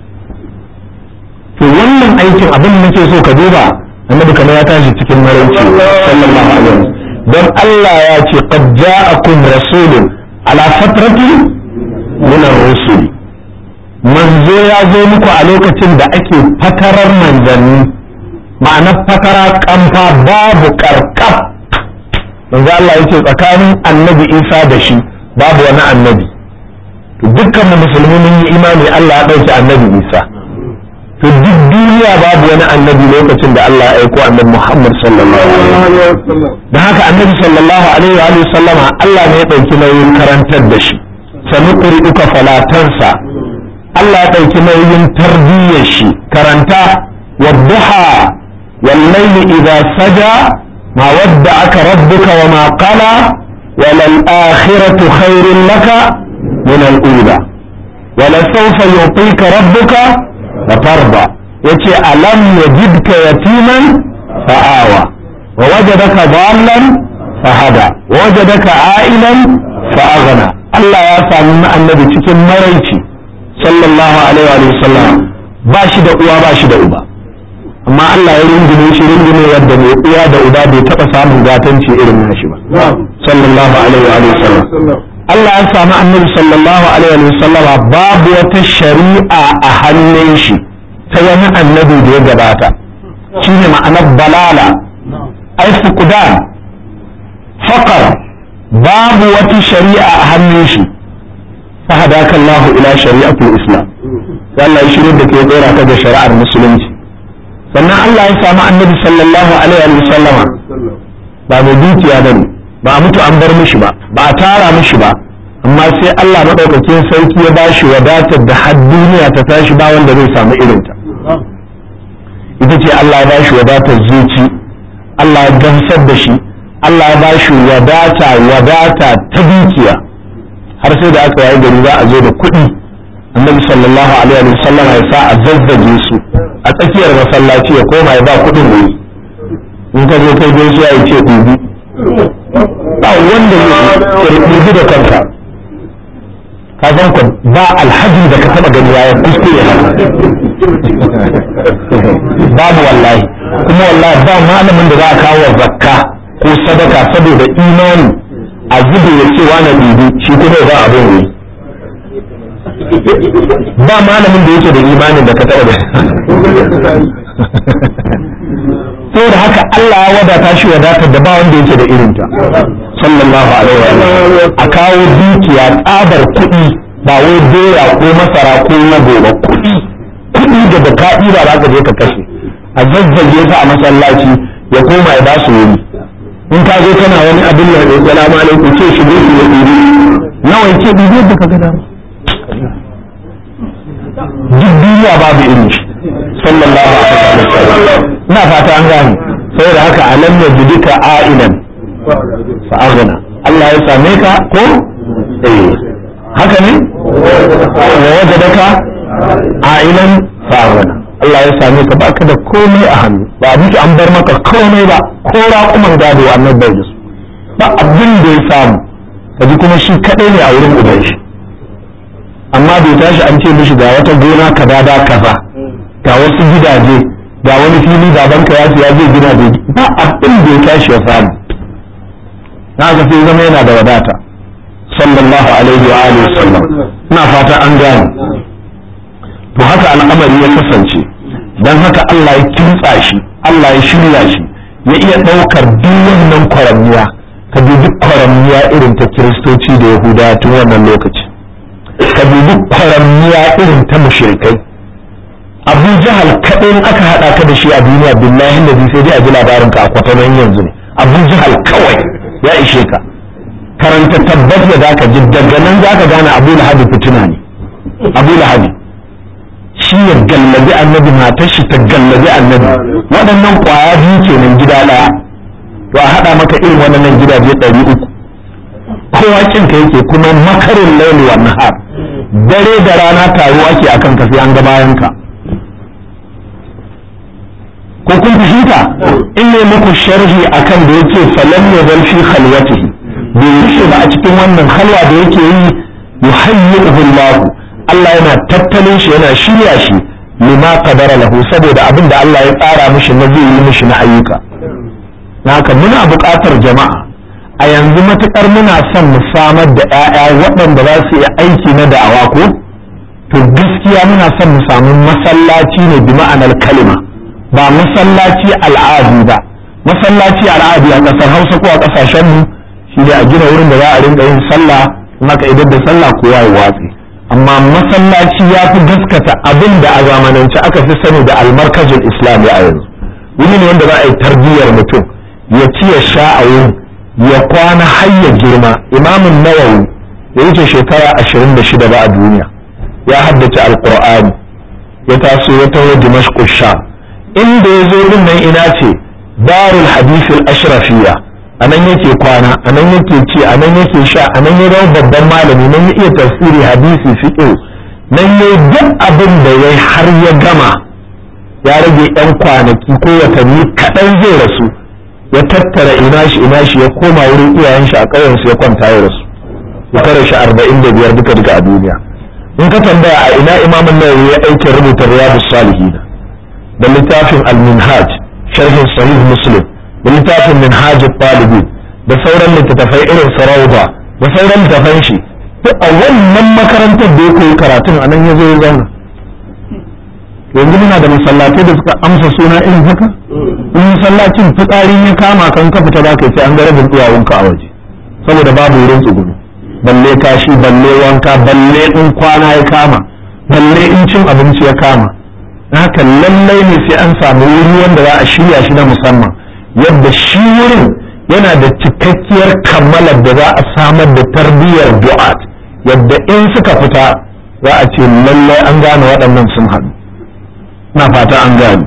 to wannan aikin abin da nake so ka duba annabi kamar ya tashi cikin maraice sallallahu alaihi wasallam don Allah ya ce qad ja'akum rasulun ala fatrati min ar-rusul manzo ya zo muku a lokacin da ake fatarar manzanni ma'ana fatara kamfa babu karkaf manzo Allah yace tsakanin annabi Isa da shi babu wani annabi to dukkan musulmi mun yi imani Allah ya dauki annabi Isa to duk duniya babu wani annabi lokacin da Allah ya aiko annabi Muhammad sallallahu alaihi wasallam da haka annabi sallallahu alaihi wa sallama Allah ne ya dauki nauyin karantar da shi sanu qur'uka falatansa Allah ya dauki nauyin tarbiyyar shi karanta wadduha wal layli idha saja ma wadda'aka rabbuka wa ma qala wal akhiratu khairun laka min al ula wala sawfa yu'tika rabbuka fatarda yace alam yajidka yatiman fa'awa wa wajadaka dhallan fahada wa wajadaka a'ilan fa'aghna Allah ya sami annabi cikin maraici sallallahu alaihi wa sallam ba shi da uwa ba shi da uba amma Allah ya rungume shi rungume yadda mai uwa da uba bai taba samun gatanci irin nashi ba sallallahu alaihi wa sallam Allah ya sami annabi sallallahu alaihi wa sallama babu wata shari'a a hannun shi ta wani annabi da ya gabata shine ma'anar balala ai fuqdan faqar babu wata shari'a a hannun shi فهداك الله إلى شريعة الإسلام Allah ya shirya da ke tsora ka da shari'ar musulunci sannan Allah ya samu annabi sallallahu alaihi wa sallama ba mai dukiya bane ba a mutu an bar mishi ba ba a tara mishi ba amma sai Allah madaukakin sarki ya bashi wadatar da har duniya ta tashi ba wanda zai samu irinta ita ce Allah ya bashi wadatar zuci Allah ya gamsar da shi Allah ya bashi wadata wadata ta dukiya har sai da aka yayi gari za a zo da kuɗi annabi sallallahu alaihi wa sallam ya sa a zazzage su a tsakiyar masallaci ya koma ya ba kuɗin wuri in ka zo kai gaisuwa ya ce ɗubi ba wanda ya ɗubi da kanka ka san ku ba alhaji da ka taɓa gani ya kuskure babu wallahi kuma wallahi ba malamin da za a kawo zakka ko sadaka saboda imani a zube ya ce wani ɗibi shi kuma ba abin ne ba malamin da yake da imanin da ka taɓa da saboda haka Allah ya wadata shi wadatar da ba wanda yake da irinta sallallahu alaihi wa sallam a kawo dukiya tsabar kuɗi ba wai doya ko masara ko nago ba kuɗi kuɗi da da ka ba za ka je ka kashe a zazzage sa a masallaci ya koma ya ba su wuri in ka zo kana wani abin da ya salamu alaikum ce shi ne ya ɗiri nawa yake ɗiri da ka gada duk duniya babu irin shi sallallahu alaihi wa sallam ina fata an gane saboda haka alam ya jidika a'ilan fa aghna Allah ya same ka ko eh haka ne wa wajadaka a'ilan fa aghna Allah ya same ka baka da komai a hannu ba a an bar maka komai ba ko raƙuman gado annabi bai da su ba abin da ya samu kaji kuma shi kadai ne a wurin uban shi amma bai tashi an ce mishi ga wata gona kaza da kaza ga wasu gidaje ga wani fili babanka ya ce ya zai gina da ba abin da ya tashi ya samu na ga sai zama yana da wadata sallallahu alaihi wa alihi wasallam ina fata an gane to haka al'amari ya kasance dan haka Allah ya kintsa shi Allah ya shirya shi ya iya ɗaukar duk wannan kwaramniya ka dubi kwaramniya irin ta kiristoci da yahudawa tun wannan lokaci ka dubi kwaramniya irin ta mushrikai abu jahal kaɗai aka haɗa ka da shi a duniya billahi da sai dai a ji labarin ka a kwatanon yanzu ne abu jahal kawai ya ishe ka karanta tabbas da zaka ji daga nan zaka gane abu lahabi fitina ne abu lahabi shi ya gallabi annabi matar shi ta gallabi annabi waɗannan ƙwaya biyu kenan gida ɗaya to a haɗa maka irin waɗannan gidaje ɗari uku kowa kinka yake kuma makarin laili wa nahar dare da rana taro ake akan ka sai an ga bayan ka ko kun fahimta in ne muku sharhi akan da yake falam ya zal fi khalwatihi bai rushe ba a cikin wannan halwa da yake yi yuhayyihu Allah Allah yana tattalin shi yana shirya shi lima qadara lahu saboda abin da Allah ya tsara mishi na zai yi mishi na ayyuka haka muna buƙatar jama'a a yanzu matuƙar muna son mu samar da 'ya'ya waɗanda za su yi aiki na da'awa ko to gaskiya muna son mu samu masallaci ne bi ma'anar kalima ba masallaci al'adu ba masallaci al'adu a ƙasar hausa ko a ƙasashen mu shi ne a gina wurin da za a rinka yin sallah maka idan da sallah kowa ya watsi amma masallaci ya fi gaskata abin da a zamanance aka fi sani da almarkazin islami a yanzu wuri ne wanda za a yi tarbiyyar mutum ya ci ya sha a wurin ya kwana har ya girma imamun nawawi ya wuce shekara ashirin da shida ba a duniya ya haddace alqur'ani ya taso ya taho dimashq sham inda ya zo din nan ina ce darul hadith al-ashrafiyya anan yake kwana anan yake ci anan yake sha anan ya zama babban malami nan ya iya tafsiri hadisi fiqh nan ya duk abin da ya har ya gama ya rage yan kwanaki ko watanni kaɗan zai rasu ya tattara ina shi ina shi ya koma wurin iyayen shi a ƙauyen su ya kwanta ya rasu ya kare shi arba'in da biyar duka duka a duniya in ka tambaya a ina imamun nawawi ya aikin rubuta riyadus salihin da littafin al-minhaj sharhin sahih muslim da littafin minhaj talibin da sauran littattafai irin sarauba da sauran littattafan shi duk a wannan makarantar da ya koyi karatun anan ya zo ya zauna yanzu muna da masallatai da suka amsa suna irin haka in masallacin fitsarin ya kama kan ka fita zaka sai an ga rabin duwawunka a waje saboda babu wurin tsugunu balle kashi balle wanka balle in kwana ya kama balle in cin abinci ya kama haka lallai ne sai an samu wuri wanda za a shirya shi na musamman yadda shi wurin yana da cikakkiyar kammalar da za a samar da tarbiyyar du'at yadda in suka fita za a ce lallai an gane waɗannan sun haɗu na fata an gane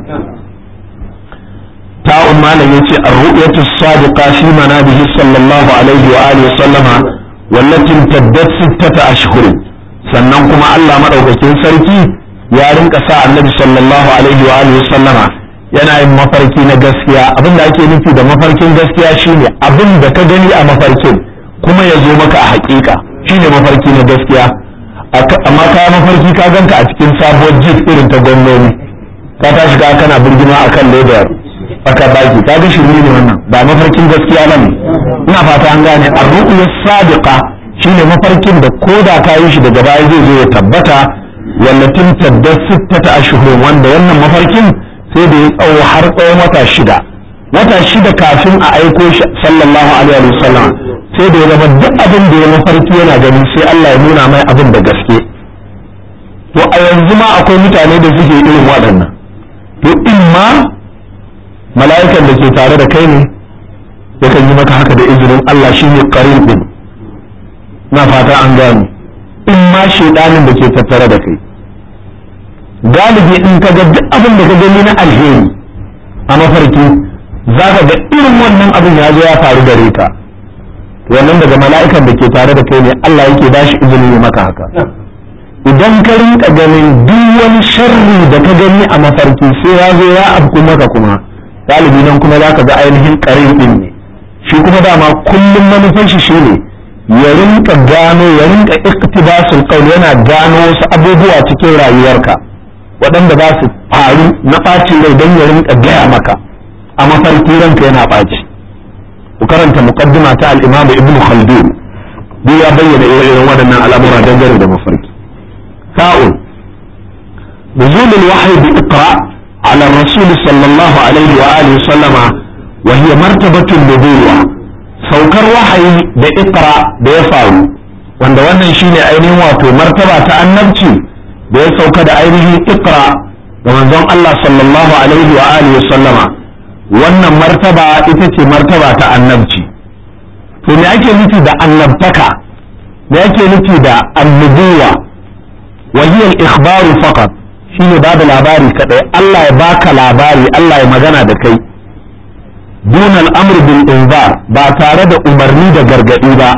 ta'un malam yace ar-ru'yatu as-sadiqa fi manabihi sallallahu alaihi wa alihi wa sallama wallati taddat sittata ashhur sannan kuma Allah madaukakin sarki ya rinka sa annabi sallallahu alaihi wa alihi wa sallama yana yin mafarki na gaskiya abin da ake nufi da mafarkin gaskiya shine abin da ka gani a mafarkin kuma ya zo maka a hakika shine mafarki na gaskiya amma ka mafarki ka ganka a cikin sabuwar jeep irin ta gwamnoni ka tashi ka kana birgima akan ledar aka baki ka ga shirme ne wannan ba mafarkin gaskiya bane ina fata an gane ar-ru'ya sadiqa shine mafarkin da koda ka yi shi daga baya zai zo ya tabbata wallatin tadda sittata ashhur wanda wannan mafarkin sai da ya tsawo har tsawon wata shida wata shida kafin a aiko shi sallallahu alaihi wasallam sai da ya zama duk abin da ya mafarki yana gani sai Allah ya nuna mai abin da gaske to a yanzu ma akwai mutane da suke irin waɗannan to in ma mala'ikan da ke tare da kai ne yakan yi maka haka da izinin Allah shine qarin din na fata an gane in ma shedanin da ke tattare da kai galibi in ka ga duk abin da ka gani na alheri a mafarki za ka ga irin wannan abin ya zo ya faru gare ka wannan daga mala'ikan da ke tare da kai ne Allah yake ba shi izini ya maka haka idan ka rinka ganin duk wani sharri da ka gani a mafarki sai ya zo ya afku maka kuma galibi nan kuma za ka ga ainihin karin din ne shi kuma dama kullum manufan shi shine ya rinka gano ya rinka iktibasul qaul yana gano wasu abubuwa cikin rayuwarka waɗanda za su faru na ɓacin rai don ya rinka gaya maka a mafarki ranka yana ɓaci ku karanta muqaddima ta al-imam ibn khaldun duk ya bayyana irin waɗannan al'amura dangane da mafarki sa'un نزول الوحي بإقرأ على الرسول صلى الله عليه وآله وسلم وهي مرتبة النبوة saukar wahayi da ikra da ya faru wanda wannan shine ainihin wato martaba ta annabci da ya sauka da ainihin ikra ga manzon Allah sallallahu alaihi wa alihi wa sallama wannan martaba ita ce martaba ta annabci to me ake nufi da annabtaka me ake nufi da annubuwa wa hiya al-ikhbaru faqat shine ba da labari kadai Allah ya baka labari Allah ya magana da kai دون الأمر بالإنذار باتارد أمرني دا غرغدي با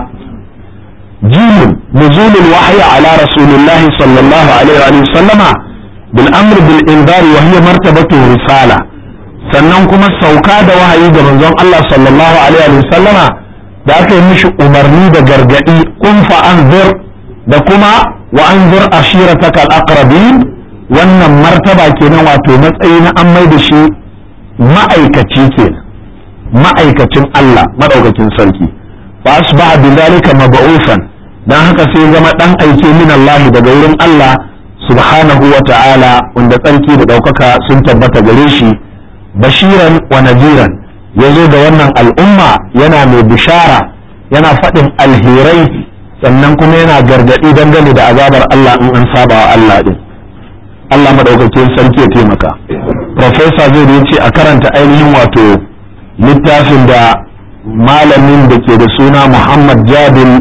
جيم نزول الوحي على رسول الله صلى الله عليه وسلم بالأمر بالإنذار وهي مرتبة الرسالة sannan kuma sauka da wahayi ga manzon Allah sallallahu alaihi wa sallama da aka yi mishi umarni da gargadi kun fa anzir da kuma wa anzir ashirataka al-aqrabin wannan martaba kenan wato matsayi na an mai da shi ma'aikaci kenan ma'aikacin Allah madaukakin sarki fa asbaha bidhalika mab'ufan dan haka sai zama dan aike min Allah daga wurin Allah subhanahu wa ta'ala wanda tsarki da daukaka sun tabbata gare shi bashiran wa nadiran yazo da wannan al'umma yana mai bishara yana faɗin alherai sannan kuma yana gargadi dangane da azabar Allah in an saba wa Allah din Allah madaukakin sarki ya taimaka professor zai ce a karanta ainihin wato littafin da malamin da ke da suna muhammad jabin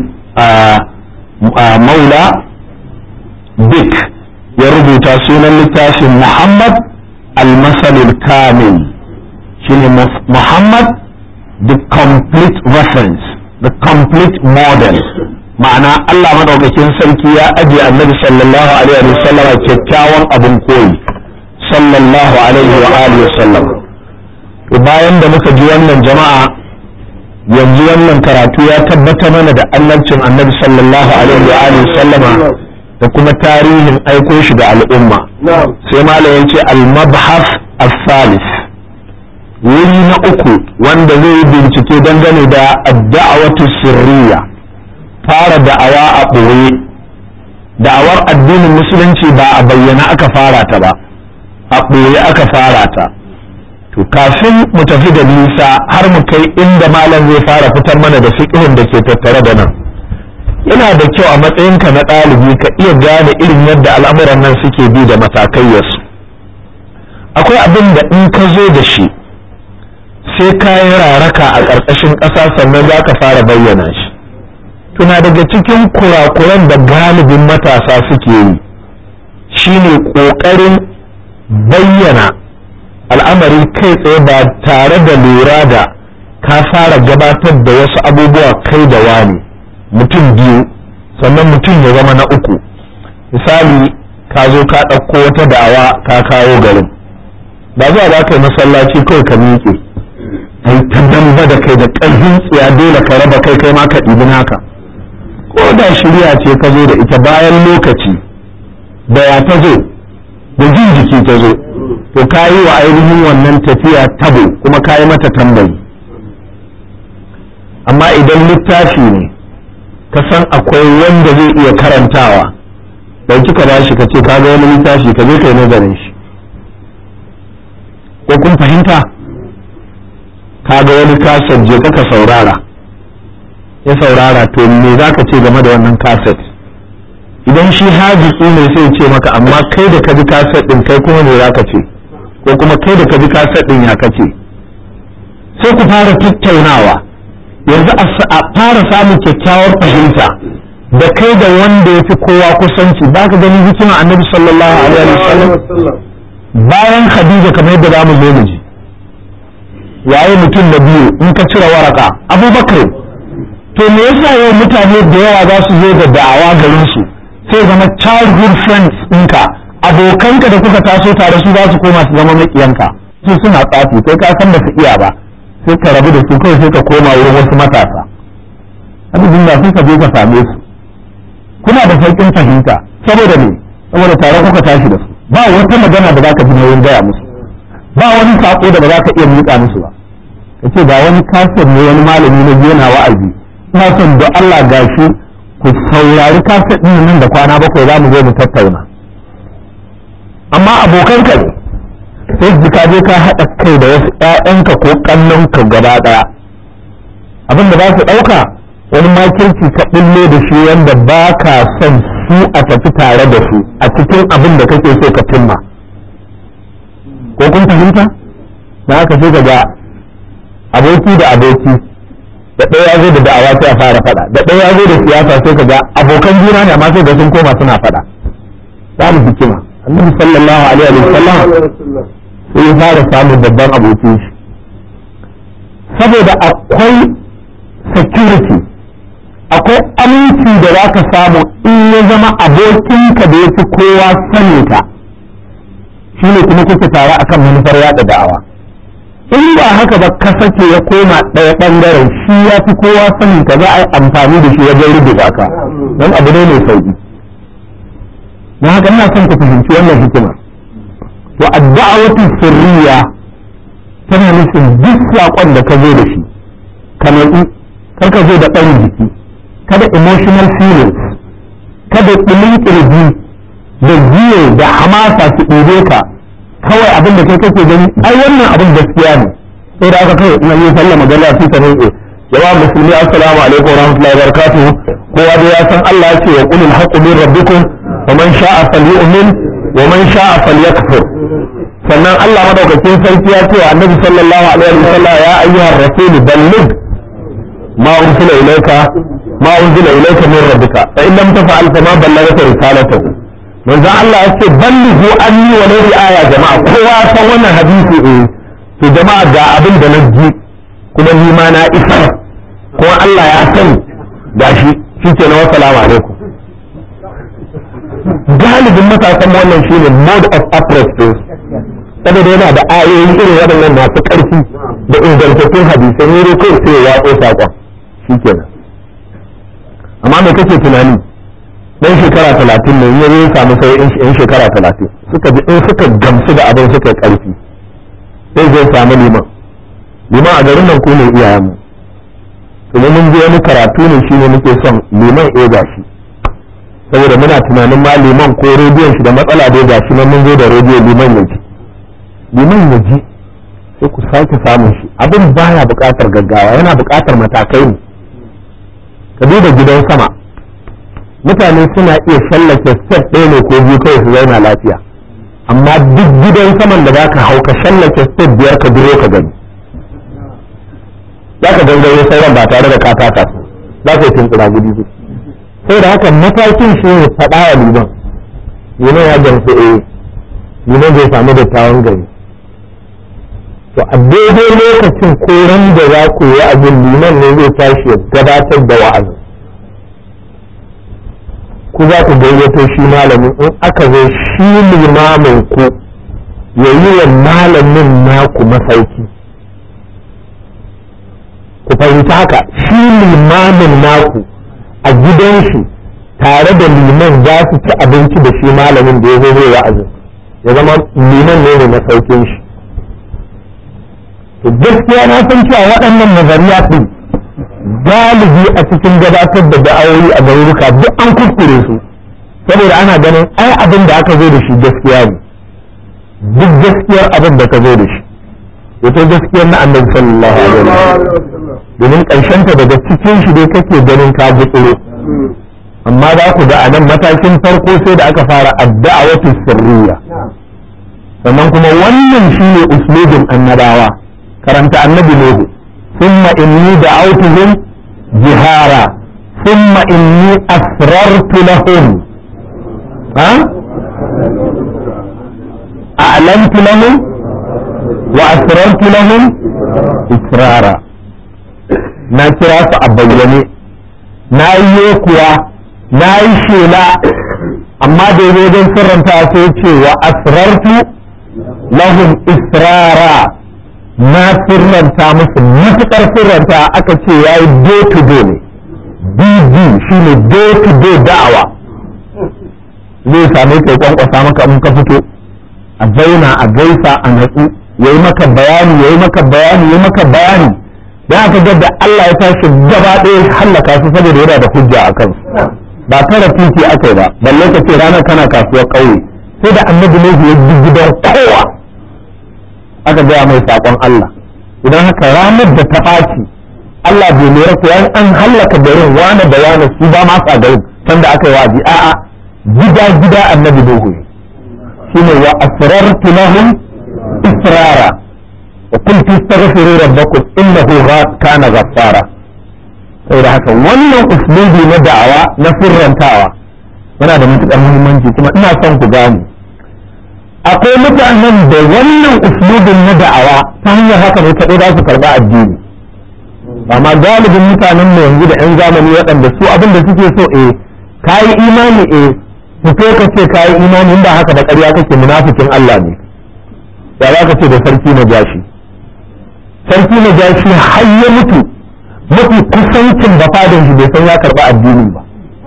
maula dik ya rubuta sunan littafin muhammad al-masalul kamil shine muhammad the complete reference the complete model ma'ana allah madaukakin sarki ya ajiye annabi sallallahu alaihi wa sallam kyakkyawan abin koyi sallallahu alaihi wa alihi wa sallam bayan da muka ji wannan jama'a yanzu wannan karatu ya tabbata mana da annabcin annabi sallallahu alaihi wa alihi sallama da kuma tarihin aiko shi da al'umma sai malam yace al-mabhas as-salis wuri na uku wanda zai yi bincike dangane da ad-da'watu sirriya fara da'awa a ɓoye da'awar addinin musulunci ba a bayyana aka fara ta ba a ɓoye aka fara ta to kafin mu tafi da nisa har mu kai inda malam zai fara fitar mana da fiqhun da ke tattare da nan yana da kyau a matsayinka na ɗalibi ka iya gane irin yadda al'amuran nan suke bi da matakayyarsu akwai abin da in ka zo da shi sai ka yi raraka a ƙarƙashin ƙasa sannan za ka fara bayyana shi tuna daga cikin kurakuran da galibin matasa suke yi shine ƙoƙarin bayyana al'amari kai tsaye ba tare da lura da ka fara gabatar da wasu abubuwa kai da wani mutum biyu sannan mutum ya zama na uku misali ka zo ka ɗauko wata da'awa ka kawo garin ba zuwa ba ka yi masallaci kawai ka miƙe ai ta damba da kai da ƙarfin tsiya dole ka raba kai kai ma ka ɗibi naka ko da shirya ce ka zo da ita bayan lokaci da ya ta zo da jin jiki ta zo to ka yi wa ainihin wannan tafiya tabo kuma ka yi mata tambayi amma idan littafi ne ka san akwai wanda zai iya karantawa ɗauki ka bashi ka ce ka ga wani littafi ka je ka yi nazarin shi ko kun fahimta ka ga wani kaset je ka saurara ya saurara to me za ka ce game da wannan kaset idan shi hajiki ne sai ce maka amma kai da ka ji kaset ɗin kai kuma me za ka ce ko kuma kai da ka ji kaset ɗin ya kace sai ku fara tattaunawa yanzu a fara samun kyakkyawar fahimta da kai da wanda ya fi kowa kusanci ba ka gani hikima annabi sallallahu alaihi wasallam bayan khadija kamar yadda za mu zo mu ji waye mutum na biyu in ka cire waraka abubakar to me yasa yau mutane da yawa za su zo da da'awa garin su sai zama childhood friends ɗinka abokanka da kuka taso tare su za su koma su zama maƙiyanka su suna tsafi kai ka san ba su iya ba sai ka rabu da su kawai sai ka koma wurin wasu matasa abin da sai ka je ka same su kuna da sauƙin fahimta saboda me saboda tare kuka tashi da su ba wata magana da zaka ji nauyin gaya musu ba wani sako da ba za ka iya miƙa musu ba kace ga wani kasar ne wani malami na yana wa'azi ina son da Allah gashi ku saurari kasar ɗin nan da kwana bakwai za mu zo mu tattauna amma abokanka ne sai ka je ka haɗa kai da wasu ‘ya'yanka ko ƙannanka gaba ɗaya abin da za su ɗauka wani makirci ka ɓullo da shi wanda ba ka son su a tafi tare da su a cikin abin da kake so ka cimma ko kun fahimta na haka sai ka ga aboki da aboki da ɗaya ya zo da da'awa sai a fara faɗa da ɗaya ya zo da siyasa sai ka ga abokan juna ne amma sai ga sun koma suna faɗa za mu hikima annabi sallallahu alaihi wa sallam sai ya fara samun babban abokin shi saboda akwai security akwai aminci da za ka samu in ya zama abokinka da ya fi kowa sanin ka shi ne kuma kuke tare akan manufar yada da'awa in ba haka ba ka sake ya koma ɗaya ɓangaren shi ya fi kowa sanin ka za a yi amfani da shi wajen rubuta ka don abu ne mai sauki don haka ina son ku fahimci wannan hikimar to adda'awatu sirriya tana nufin duk saƙon da ka zo da shi ka natsu kar ka zo da ɗan jiki kada emotional feelings kada ɗumin ƙirji da jiyo da hamasa su ɗebe ka kawai abin da kai kake gani ai wannan abin gaskiya ne sai da aka kai ina yi sallah magana fi ta ne jama'a musulmi assalamu alaikum wa rahmatullahi wa barakatuh kowa da ya san Allah ya ce wa qulil haqqu min rabbikum wa man sha'a falyu'min wa man sha'a falyakfur sannan Allah madaukakin sarki ya ce wa annabi sallallahu alaihi wa sallam ya ayyuhar rasul balligh ma ursila ilayka ma unzila ilayka min rabbika fa in lam taf'al fa ma ballaghta risalatahu manzo Allah ya ce ballighu anni wa lawi aya jama'a kowa san wannan hadisi eh to jama'a ga abin da na ji kuma ni ma na isa ko Allah ya sani gashi shikenan wa salamu alaikum galibin matasan wannan shine mode of approach to saboda yana da ayoyi irin waɗannan masu ƙarfi da ingantattun hadisai ne dai kai sai ya watsa saƙon shikenan amma me kake tunani dan shekara talatin ne ya zai samu sai yan shekara talatin suka ji in suka gamsu da abin suka ƙarfi sai zai samu liman liman a garin nan ku ne iyayenmu kuma mun je wani karatu ne shine muke son liman ya gashi saboda muna tunanin ma liman ko rediyon shi da matsala dai gashi nan mun zo da rediyo liman ya ji liman ya ji sai ku sake samun shi abin baya buƙatar gaggawa yana buƙatar matakai ne ka duba gidan sama mutane suna iya shallake step ɗaya ne ko biyu kawai su zauna lafiya amma duk gidan saman da zaka hau ka shallake step biyar ka duro ka gani za ka gangaro sauran ba tare da ka taka su za ka yi tunkura gudu su sai da haka matakin shi ne faɗa wa liman liman ya gamsu eh liman zai samu dattawan gari to a daidai lokacin koran da za ku yi abin liman ne zai tashi ya gabatar da wa'azi ku za ku gayyato shi malamin in aka zo shi limamin ku ya yi wa malamin naku masauki ku fahimci haka shi limamin naku a gidan shi tare da liman za su ci abinci da shi malamin da ya zo zai wa'azin ya zama liman ne ne masaukin shi to gaskiya na san cewa waɗannan nazariya ɗin galibi a cikin gabatar da da'awoyi a garuruka duk an kuskure su saboda ana ganin ai abin da aka zo da shi gaskiya ne duk gaskiyar abin da ka zo da shi wato gaskiyar na annabi sallallahu alaihi wasallam domin ƙarshen ta daga cikin shi dai kake ganin ka gutsuro amma za ku ga a nan matakin farko sai da aka fara addu'a wata sirriya sannan kuma wannan shine uslubin annabawa karanta annabi nuhu ثم إني دعوتهم جهارا ثم إني أسررت لهم ها أعلنت لهم وأسررت لهم إسرارا نكرا فأبيني نايو كوا ناي شيلا أما دي وجن سرنتا سيتي وأسررت لهم إسرارا na sirranta musu matuƙar sirranta aka ce ya yi day to day ne dd shi ne day to day da'awa zai same kai kwankwasa maka in ka fito a zauna a gaisa a natsu ya yi maka bayani ya yi maka bayani ya yi maka bayani da aka ga da Allah ya tashi gaba ɗaya hallaka su saboda yana da hujja a kansu ba tara titi aka yi ba balle ka ce ranar kana kasuwar ƙauye sai da annabi ne ya gidan kowa aka gaya mai saƙon Allah idan haka ranar da ta ɓaci Allah bai lura ko an hallaka garin wane da wane su ba ma sa garin can da aka yi wa'azi a'a gida gida annabi dogo shine wa asrartu lahum israra wa qultu astaghfiru rabbakum innahu kana ghaffara saboda haka wannan uslubi na da'awa na sirrantawa yana da matuƙar muhimmanci kuma ina son ku gane akwai mutanen da wannan uslubin na da'awa ta hanyar haka ne kaɗai za su karɓa addini amma galibin mutanen mu yanzu da 'yan zamani waɗanda su abin da suke so eh kayi imani eh fito ka ce kayi imani inda haka da ƙarya kake munafikin Allah ne ya za ka ce da sarki na jashi sarki na jashi har ya mutu mafi kusancin da fadin shi bai san ya karɓa addini ba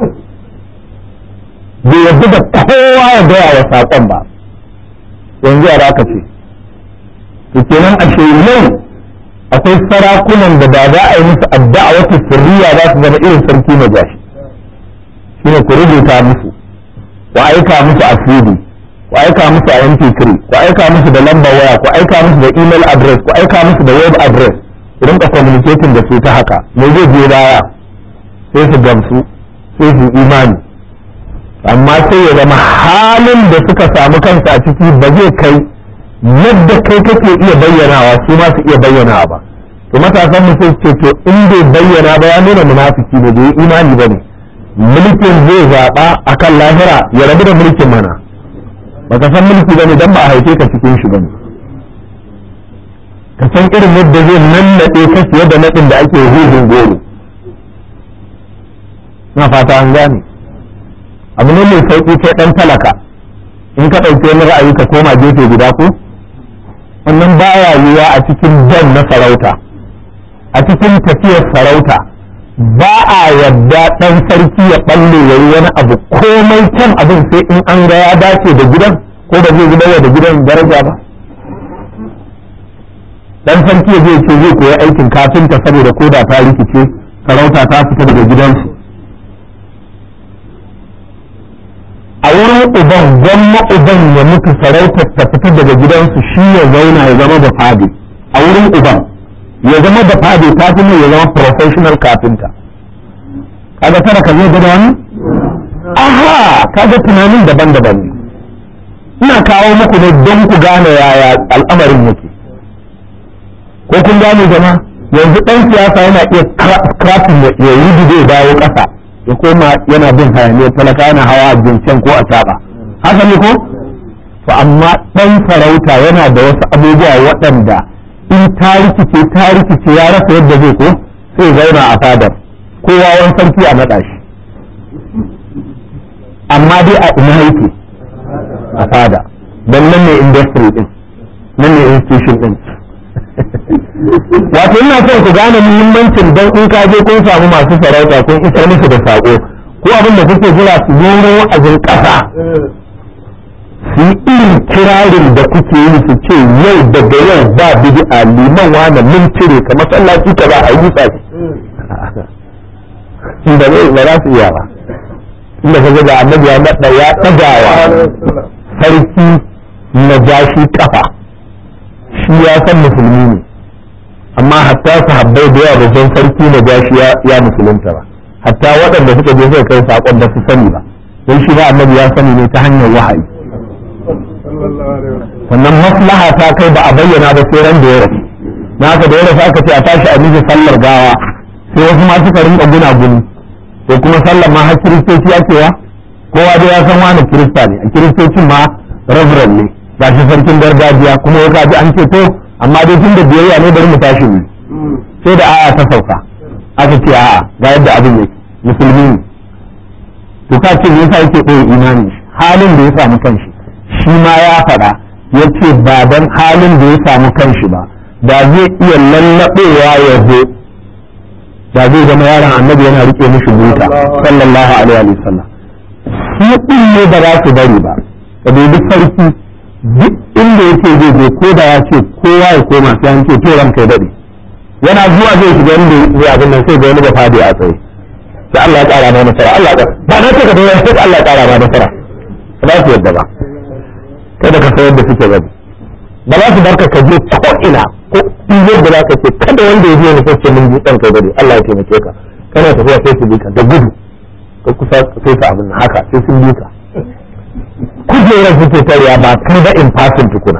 bai yarda da kowa ya gaya wa saƙon ba yanzu a aka ce to kenan a yau akwai sarakunan da ba za a yi musu addu'a wata sirriya za su zama irin sarki na jashi shine ku rubuta musu ku aika musu a CD ku aika musu a MP3 ku aika musu da lambar waya ku aika musu da email address ku aika musu da web address ku rinka communicating da su ta haka me zai biyo baya sai su gamsu sai su imani amma sai ya zama halin da suka samu kansu a ciki ba zai kai yadda kai kake iya bayyanawa su ma su iya bayyanawa ba to matasan mu sai ce to in bai bayyana ba ya nuna munafiki ne bai imani ba ne mulkin zai zaɓa akan lahira ya rabu da mulkin mana baka san mulki bane dan ba a haife ka cikin shi bane ka san irin yadda zai nannaɗe ka fiye da naɗin da ake huhun goro na fata an gane abu ne mai sauƙi kai ɗan talaka in ka ɗauki wani ra'ayi ka koma gefe guda ko wannan baya yiwa a cikin jan na sarauta a cikin tafiyar sarauta ba a yadda ɗan sarki ya ɓalle ya yi wani abu komai can abin sai in an ga ya dace da gidan ko ba zai zubar da gidan daraja ba ɗan sarki ya zai ce zai koyi aikin kafinta saboda ko da ta rikice sarauta ta fita daga gidansu a wurin uban gwamma uban ya mutu sarautar ta fita daga gidansu shi ya zauna ya zama da fadi a wurin uban ya zama da fadi ta fi ya zama professional carpenter kaga tara ka zai gada wani aha kaga tunanin daban-daban ne ina kawo muku ne don ku gane yaya al'amarin yake ko kun gane jama yanzu ɗan siyasa yana iya crafting ya yi da ya dawo ƙasa ya koma yana bin hayaniyar talaka yana hawa a binciken ko a caɓa haka ne ko to amma ɗan sarauta yana da wasu abubuwa waɗanda in ta rikice ta rikice ya rasa yadda zai ko sai zauna a fadar kowa wani sarki a naɗa shi amma dai a ina yake a fada don nan ne industry din nan ne institution din wato ina son ku gane muhimmancin don in ka je kun samu masu sarauta kun isar musu da sako ko abin da kuke jira su nuna wa'azin ƙasa su yi irin kirarin da kuke yi su ce yau daga yau ba bid'a liman wani mun cire ka masallaci ka ba a yi shi inda zai ba za su iya ba inda ka ga annabi ya naɗa ya ɗagawa sarki na jashi kafa shi ya san musulmi ne amma hatta sahabbai da yawa babban sarki na jashi ya musulunta ba hatta waɗanda suka je suka kai saƙon ba su sani ba don shi ba annabi ya sani ne ta hanyar wahayi sannan maslaha ta kai ba a bayyana ba sai ran da ya rasu na haka da ya rasu aka ce a tashi a miji sallar gawa sai wasu ma suka rinka guna guni to kuma sallar ma har kiristoci ya cewa kowa dai ya san wani kirista ne a kiristocin ma reverend ne ga shi sarkin gargajiya kuma ya kaji an ce to amma dai tun da biyayya ne bari mu tashi ne sai da aya ta sauka aka ce a'a ga yadda abin yake musulmi ne to ka ce yasa yake ɗaya imani halin da ya samu kanshi shi ma ya faɗa ya ce ba dan halin da ya samu kanshi ba da zai iya lallaɓewa ya zo da zai zama yaron annabi yana rike mishi buta sallallahu alaihi wa sallam shi din ne ba za su bari ba da dubi sarki duk inda yake zai je ko da ya ce kowa ya koma sai an ce to ranka ya dade yana zuwa zai shiga inda zai abin nan sai ga wani ba fadi a tsaye sai Allah ya kara ma nasara Allah ya ba na ce ka dai sai Allah ya kara ma nasara ba su yadda ba kada ka sayar da suke gani ba za su barka ka je ko ina ko in yadda za ka ce kada wanda ya je ne sai mun ji dan kai dade Allah ya taimake ka kana tafiya sai su bi ka da gudu ka kusa sai ka abin haka sai sun bi ka kujerar suke tarya ba kai ba in fasin tukuna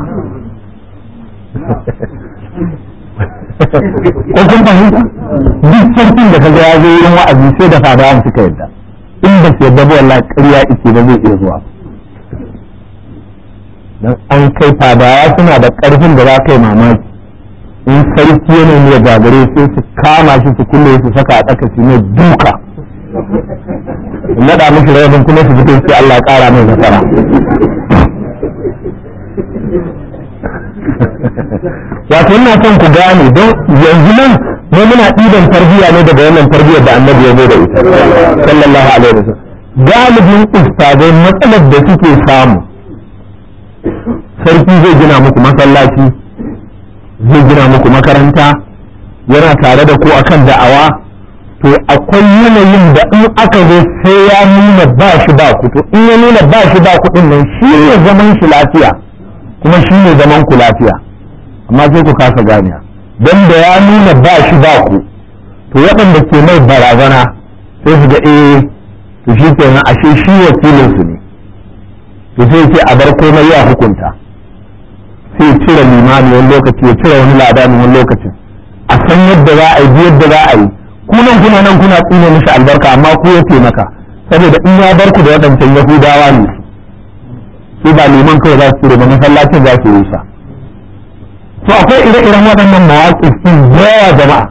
ko kun fahimta duk sarkin da kaga ya zo wurin wa'azi sai da fadawan suka yadda in ba su yadda ba wallahi ƙarya ike ba zai iya zuwa dan an kai fadawa suna da ƙarfin da za ka yi mamaki in sarki yana ne gagare sai su kama shi su kulle su saka a tsaka su ne duka naɗa mishi rabin kuma su fito sai Allah ya ƙara mai nasara wato ina son ku gane don yanzu nan mu muna ɗiban tarbiyya ne daga wannan tarbiyyar da annabi ya zo da ita sallallahu alaihi wasallam galibin ustadai matsalar da suke samu sarki zai gina muku masallaci zai gina muku makaranta yana tare da ku akan da'awa to akwai yanayin da in aka zo sai ya nuna ba shi ba ku to in ya nuna ba shi ba ku din nan shi ne zaman shi lafiya kuma shi ne zaman ku lafiya amma sai ku kasa ganiya don da ya nuna ba shi ba ku to waɗanda ke mai barazana sai su ga eh to shi kenan ashe shi wakilin su ne to sai ce a bar komai ya hukunta sai cire limami wani lokaci ya cire wani ladani wani lokacin a san yadda za a yi yadda za a yi ku nan kuna nan kuna tsine mishi albarka amma ku ya taimaka saboda in ya bar ku da waɗancan yahudawa ne su ba liman kawai za su cire ba masallacin za su rusa to akwai ire-iren waɗannan mawaƙif ɗin yawa jama'a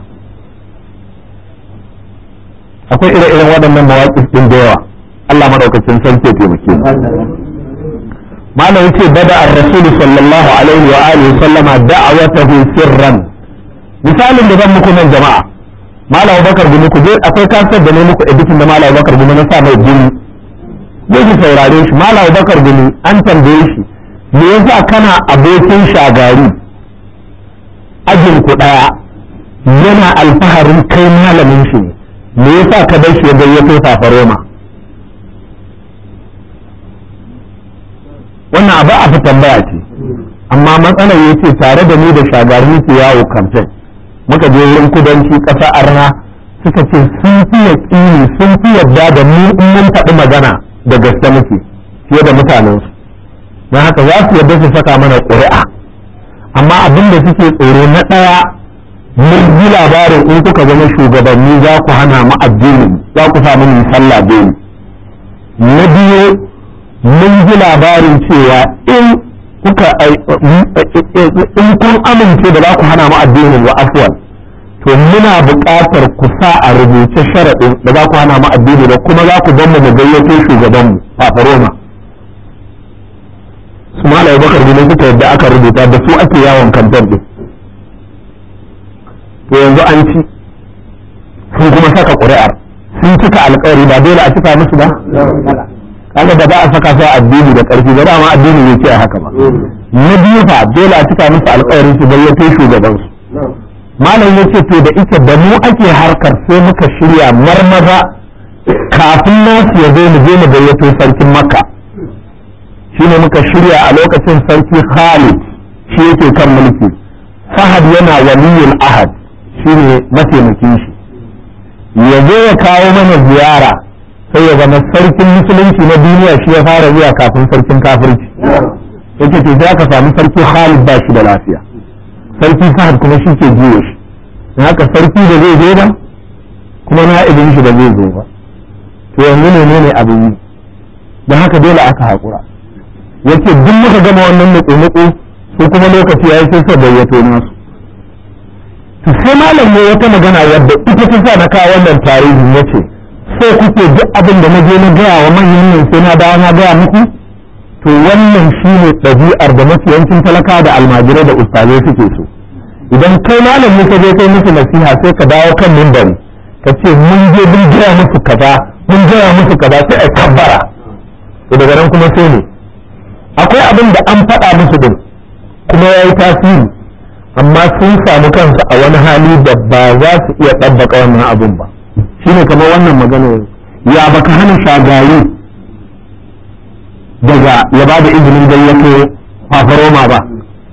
akwai ire-iren waɗannan mawaƙif ɗin da yawa Allah madaukakin sarki ya taimake mu malam yace bada ar-rasul sallallahu alaihi wa alihi sallama da'awatahu sirran misalin da zan muku nan jama'a malam Bakar gumi ku je akwai kasar da ne muku editin da malam Bakar gumi na sa mai gumi je ki saurare shi malam Bakar gumi an tambaye shi me yasa kana abokin shagari ajin ku daya yana alfaharin kai malamin shi ne me yasa ka bar shi ya gayyato safaroma wannan abu a tambaya ce amma matsalar ya ce tare da ni da shagari muke yawo kamfen muka je wurin kudanci ƙasa arna suka ce sun fi yaƙini sun fi yadda da mu in mun faɗi magana da gaske muke fiye da mutanensu don haka za su yadda su saka mana ƙuri'a amma abin da suke tsoro na ɗaya mun ji labarin in kuka zama shugabanni za ku hana mu addini za ku samu mu sallah dole na biyu mun ji labarin cewa in kuka in kun amince da za ku hana mu addinin wa afwan to muna buƙatar ku sa a rubuce sharaɗin da za ku hana mu addini da kuma za ku ban mu gayyato shugaban mu Roma su malai bakar ne suka yadda aka rubuta da su ake yawon kamfen din to yanzu an ci sun kuma saka ƙuri'ar sun cika alƙawari ba dole a cika musu ba kaga da ba a saka su addini da ƙarfi ba dama addini ne ce haka ba na biyu fa dole a cika musu alƙawarin su gayyato shugaban su malam ya ce to da ita da mu ake harkar sai muka shirya marmaza kafin nasu ya zo mu je mu gayyato sarkin makka shine muka shirya a lokacin sarki khalid shi yake kan mulki fahad yana waliyul ahad shine mataimakin shi ya zo ya kawo mana ziyara sai ya zama sarkin musulunci na duniya shi ya fara zuwa kafin sarkin kafirci yake ce sai aka samu sarki khalid ba shi da lafiya sarki fahad kuma shi ke jiye shi don haka sarki da zai zo ba kuma na'ibin shi da zai zo ba to yanzu ne ne abin yi don haka dole aka haƙura yace duk muka gama wannan nutsu-nutsu su kuma lokaci ya yi sai sa bayyato nasu to sai malam ne wata magana wadda ita ta sa na kawo wannan tarihi ya ce sai kuke duk abin da na je na gaya wa manyan nan sai na dawo na gaya muku to wannan shine ɗabi'ar da mafiyancin talaka da almajirai da ustazai suke so idan kai malam ne ka je kai musu nasiha sai ka dawo kan mimbari ka ce mun je mun gaya musu kaza mun gaya musu kaza sai a kabbara to daga nan kuma sai ne akwai abin da an faɗa musu din kuma ya yi tasiri amma sun samu kansu a wani hali da ba za su iya ɗabbaka wannan abin ba shine kamar wannan magana ya baka hana shagari daga ya ba da izinin gayyato fafaroma ba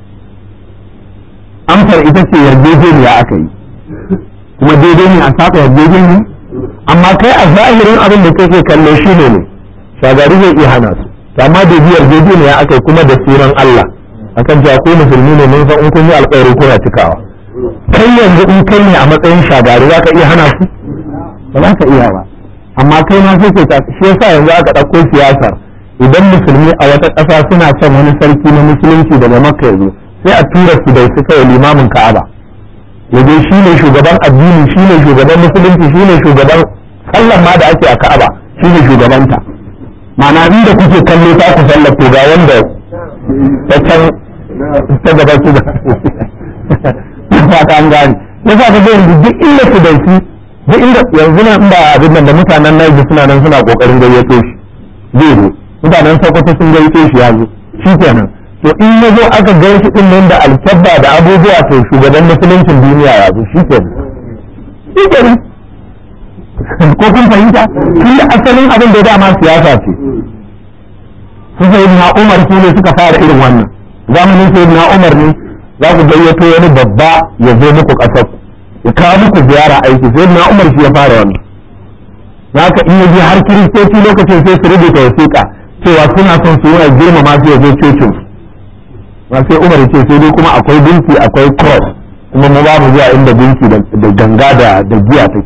amsar ita ce yarjejeniya aka yi kuma daidai ne a saka yarjejeniya amma kai a zahirin abin da kake kallo shi ne ne shagari zai iya hana su amma da biyar yarjejeniya aka yi kuma da sunan Allah akan cewa ko musulmi ne mun san in kun yi alƙawari kuna cikawa kai yanzu in kai ne a matsayin shagari za ka iya hana su ba za ka iya ba amma kai ma sai ka shi yasa yanzu aka ɗauko siyasar idan musulmi a wata ƙasa suna son wani sarki na musulunci daga makka yanzu sai a tura su da su kai limamin ka'aba yaje shi ne shugaban addini shi ne shugaban musulunci shi ne shugaban sallan ma da ake a ka'aba shi ne shugabanta ma'ana inda kuke kallo ta ku sallar to ga wanda ta can ta gaba su da fata an gane ya sa ka yanzu duk inda su da su duk inda yanzu nan ba abin nan da mutanen Niger suna nan suna kokarin gayyato shi zai zo mutanen Sokoto sun gayyato shi ya zo shi kenan to in ya zo aka gan shi din nan da alkabba da abubuwa to shugaban musuluncin duniya ya zo shi kenan shi kenan ko kun fahimta shi da asalin abin da dama siyasa ce su sai na umar su ne suka fara irin wannan zamanin sai na umar ne za ku gayyato wani babba ya zo muku ƙasar ya kawo muku ziyara aiki sai na umar shi ya fara wannan haka in yaje har kiristoci lokacin sai su rubuta wasiƙa cewa suna son su yi girmama su ya zo cocin ba sai umar ce sai dai kuma akwai gunki akwai cross kuma mu babu zuwa inda gunki da ganga da giya take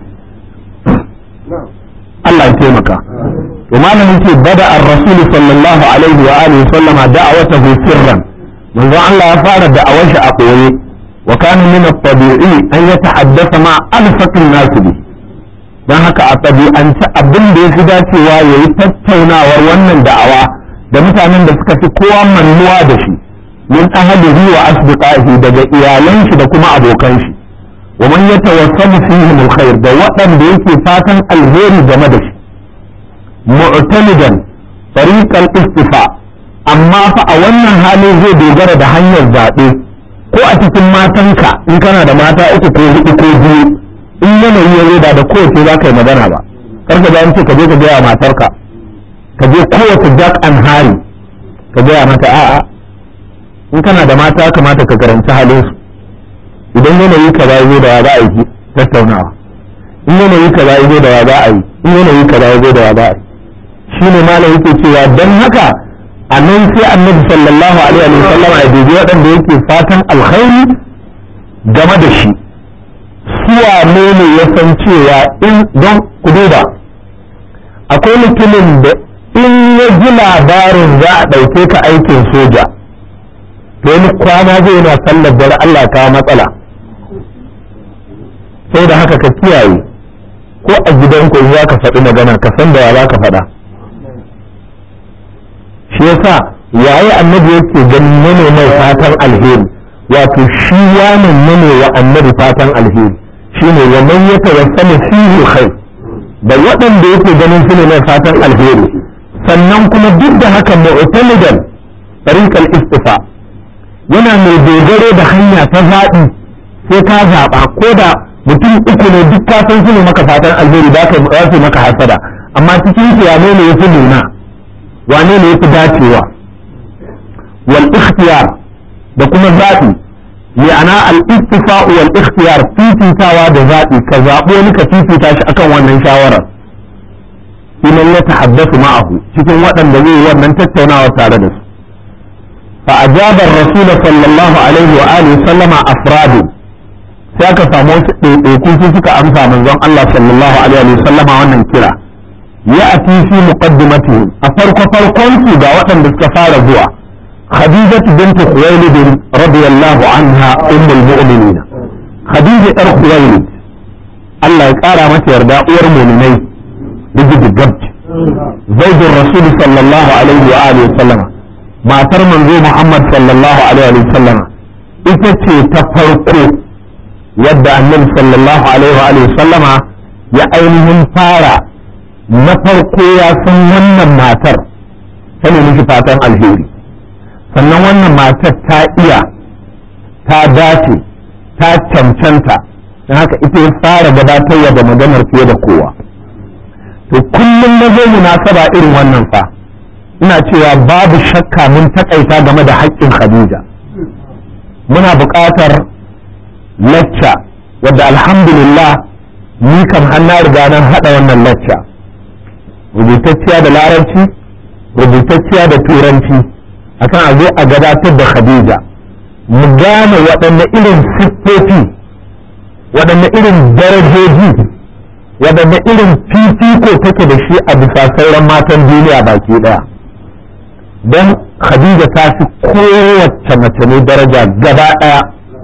Allah ya taimaka to malamin ce bada ar-rasul sallallahu alaihi wa alihi sallama da'awatahu sirran manzo Allah ya fara da'awar shi a koye wa kana min at-tabi'i an yatahaddatha ma alfaqin nas bi dan haka a tabi'ance abin da yafi dacewa yayi tattaunawar wannan da'awa da mutanen da suka fi kowa mannuwa da shi min ahlihi wa asdiqaihi daga iyalan shi da kuma abokan shi wa man yatawassamu fihim alkhair da waɗanda yake fatan alheri game da shi mu'tamidan tariqal istifa amma fa a wannan hali zai dogara da hanyar zaɓe ko a cikin matanka in kana da mata uku ko hudu ko biyu in yanayi ya zo da kowace za ka yi magana ba karka da ce ka je ka gaya matarka ka je kowace jack and hari ka gaya mata a'a in kana da mata kamata ka karanci halin su idan yanayi ka ba zo da wa za a yi tattaunawa in yanayi ka ba zo da wa za a yi in yanayi ka ba zo da wa za a yi shi ne malam yake cewa don haka a nan sai annabi sallallahu alaihi wa sallam a dubi waɗanda yake fatan alkhairi game da shi suwa ne ne ya san cewa in don ku duba akwai mutumin da in ya ji labarin za a ɗauke ka aikin soja to wani kwana zai yana sallar dare Allah kawo matsala sai da haka ka kiyaye ko a gidanku in za ka faɗi magana ka san da ya za ka faɗa shi yasa yayi annabi yake ganin mene mai fatan alheri wato shi yanin mene wa annabi fatan alheri shine wa man yatawassalu fihi khair da waɗanda yake ganin su ne mai fatan alheri sannan kuma duk da haka mu'tamidan tariqal istifa yana mai dogaro da hanya ta zaɓi sai ka zaɓa ko da mutum uku ne duk ka san su ne maka fatan alheri da ka yi maka hasada amma cikin su ya ne ya fi nuna wane ne yafi dacewa wal ikhtiyar da kuma zaɓi ma'ana al istifa'u wal ikhtiyar fifitawa da zaɓi ka zaɓo wani ka fifita shi akan wannan shawarar idan ya tahaddasu ma'ahu cikin waɗanda zai wannan tattaunawa tare da su fa ajaba ar-rasul sallallahu alaihi wa alihi sallama afradu sai aka samu wasu ɗaiɗaiku su suka amsa manzon Allah sallallahu alaihi wa sallama wannan kira يأتي في مقدمتهم أفرق فرقون ga waɗanda suka fara zuwa خديجة بنت خويلد رضي الله عنها أم المؤمنين خديجة أر خويلد الله يقارى متى يرضى أور مؤمنين بجد الجبج زوج الرسول صلى الله عليه وآله وسلم ما ترمن زي محمد صلى الله عليه وسلم ita ce ta farko yadda annabi sallallahu alaihi wa sallama ya ainihin fara na farko ya san wannan matar ta nemi shi fatan alheri sannan wannan matar ta iya ta dace ta cancanta don haka ita ya fara gabatarwa da maganar fiye da kowa to kullum na zai munasaba irin wannan fa ina cewa babu shakka mun takaita game da haƙƙin khadija muna buƙatar lacca wadda alhamdulillah ni kam har na riga nan haɗa wannan lacca rubutacciya da larabci rubutacciya da turanci akan a zo a gabatar da khadija mu gane waɗanne irin siffofi waɗanne irin darajoji waɗanne irin fifiko take da shi a bisa sauran matan duniya baki ɗaya don khadija ta fi kowace mace ne daraja gaba ɗaya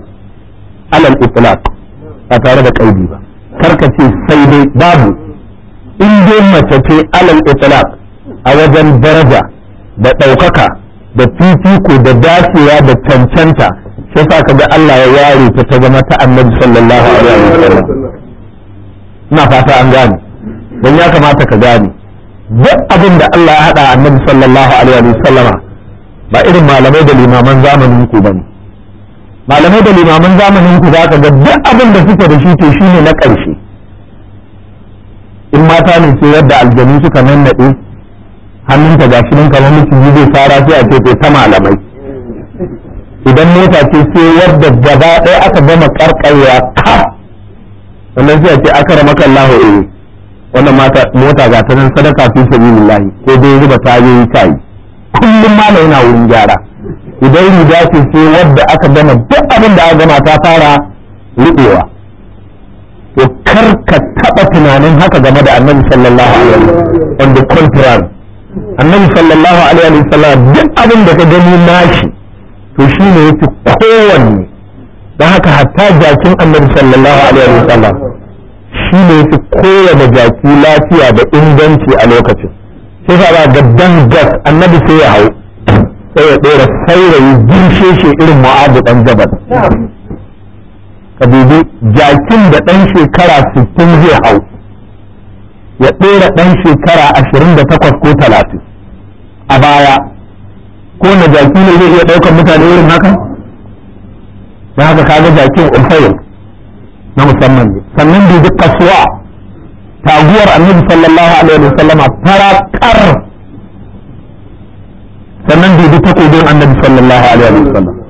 alal itlaq ba tare da ƙaidi ba karka ce sai dai babu in dai mace ce alal itlaq a wajen daraja da ɗaukaka da fifiko da dacewa da cancanta sai sa ka ga Allah ya ware ta ta zama ta annabi sallallahu alaihi wasallam ina fata an gane don ya kamata ka gane duk abin da Allah ya haɗa annabi sallallahu alaihi wasallam ba irin malamai da limaman zamanin ku bane malamai da limaman zamanin ku za ka ga duk abin da suke da shi to shine na ƙarshe in mata ne ce yadda aljanu suka nannaɗe hannunta ga shi kamar miciji zai fara sai a ce ta malamai idan mota ce sai wadda gaba ɗaya aka gama karkarwa ka wannan sai a ce aka rama kallahu eh wannan mata mota ga ta nan sadaka fi sabilillahi ko dai zuba tayoyi tayi kullum malam yana wurin gyara idan riga ce sai wadda aka gama duk abin da aka gama ta fara rubewa to kar ka taba tunanin haka game da annabi sallallahu alaihi wasallam on the contrary annabi sallallahu alaihi wasallam duk abin da ka gani nashi to shine yake kowanne don haka hatta jakin annabi sallallahu alaihi wasallam shine yake kowane jaki lafiya da inganci a lokacin sai ka ba ga gas annabi sai ya hau sai ya ɗora saurayi girshe shi irin mu'abu ɗan jabal ka dubi jakin da ɗan shekara 60 zai hau ya ɗora ɗan shekara 28 ko 30 a baya ko na jaki ne zai iya ɗaukar mutane irin haka da haka kaga jakin ulfayil na musamman ne sannan dubi kasuwa taguwar annabi sallallahu alaihi wasallama fara kar sannan dubi takobin annabi sallallahu alaihi wasallam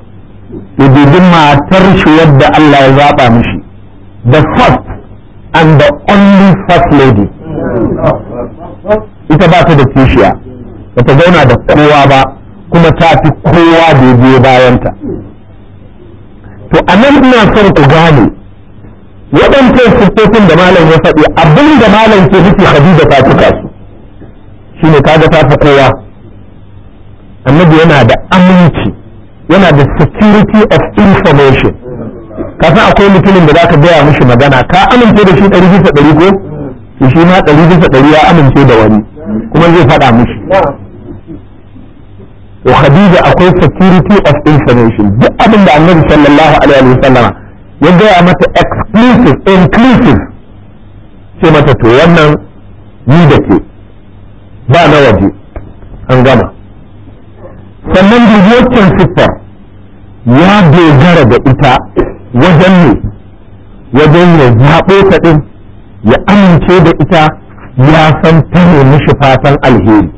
ya dubi matar shi wadda Allah ya zaɓa mishi the first and the only first lady ita ba ta da kishiya ba ta zauna da kowa ba kuma ta fi kowa da ya biyo bayanta to a nan ina son ku gane waɗancan siffofin da malam ya faɗi abin da malam ke nufi Khadija ta cika su shine kaga ta fi kowa annabi yana da aminci yana da security of information ka san akwai mutumin da zaka gaya mishi magana ka amince da shi ɗari bisa ɗari ko to shi ma ɗari bisa ɗari ya amince da wani kuma zai faɗa mishi to Khadija akwai security of information duk abin da annabi sallallahu alaihi wa sallama ya gaya mata exclusive inclusive ce mata to wannan ni da ke ba na waje an gama sannan waccan siffar ya dogara da ita wajen ne wajen ya zaɓo ta ɗin ya amince da ita ya san ta ne mishi fatan alheri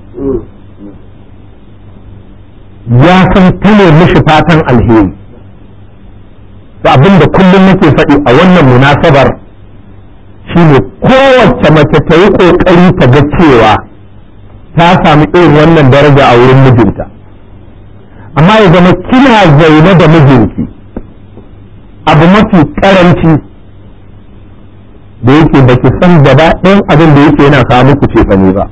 ya san ta ne mishi fatan alheri to abin da kullum nake faɗi a wannan munasabar shine kowace mace ta yi ƙoƙari ta ga cewa ta sami irin wannan daraja a wurin mijinta amma ya zama kina zaune da mijinki abu mafi karanci da yake da ki san gaba ɗayan abin da yake yana kawo muku cefane ba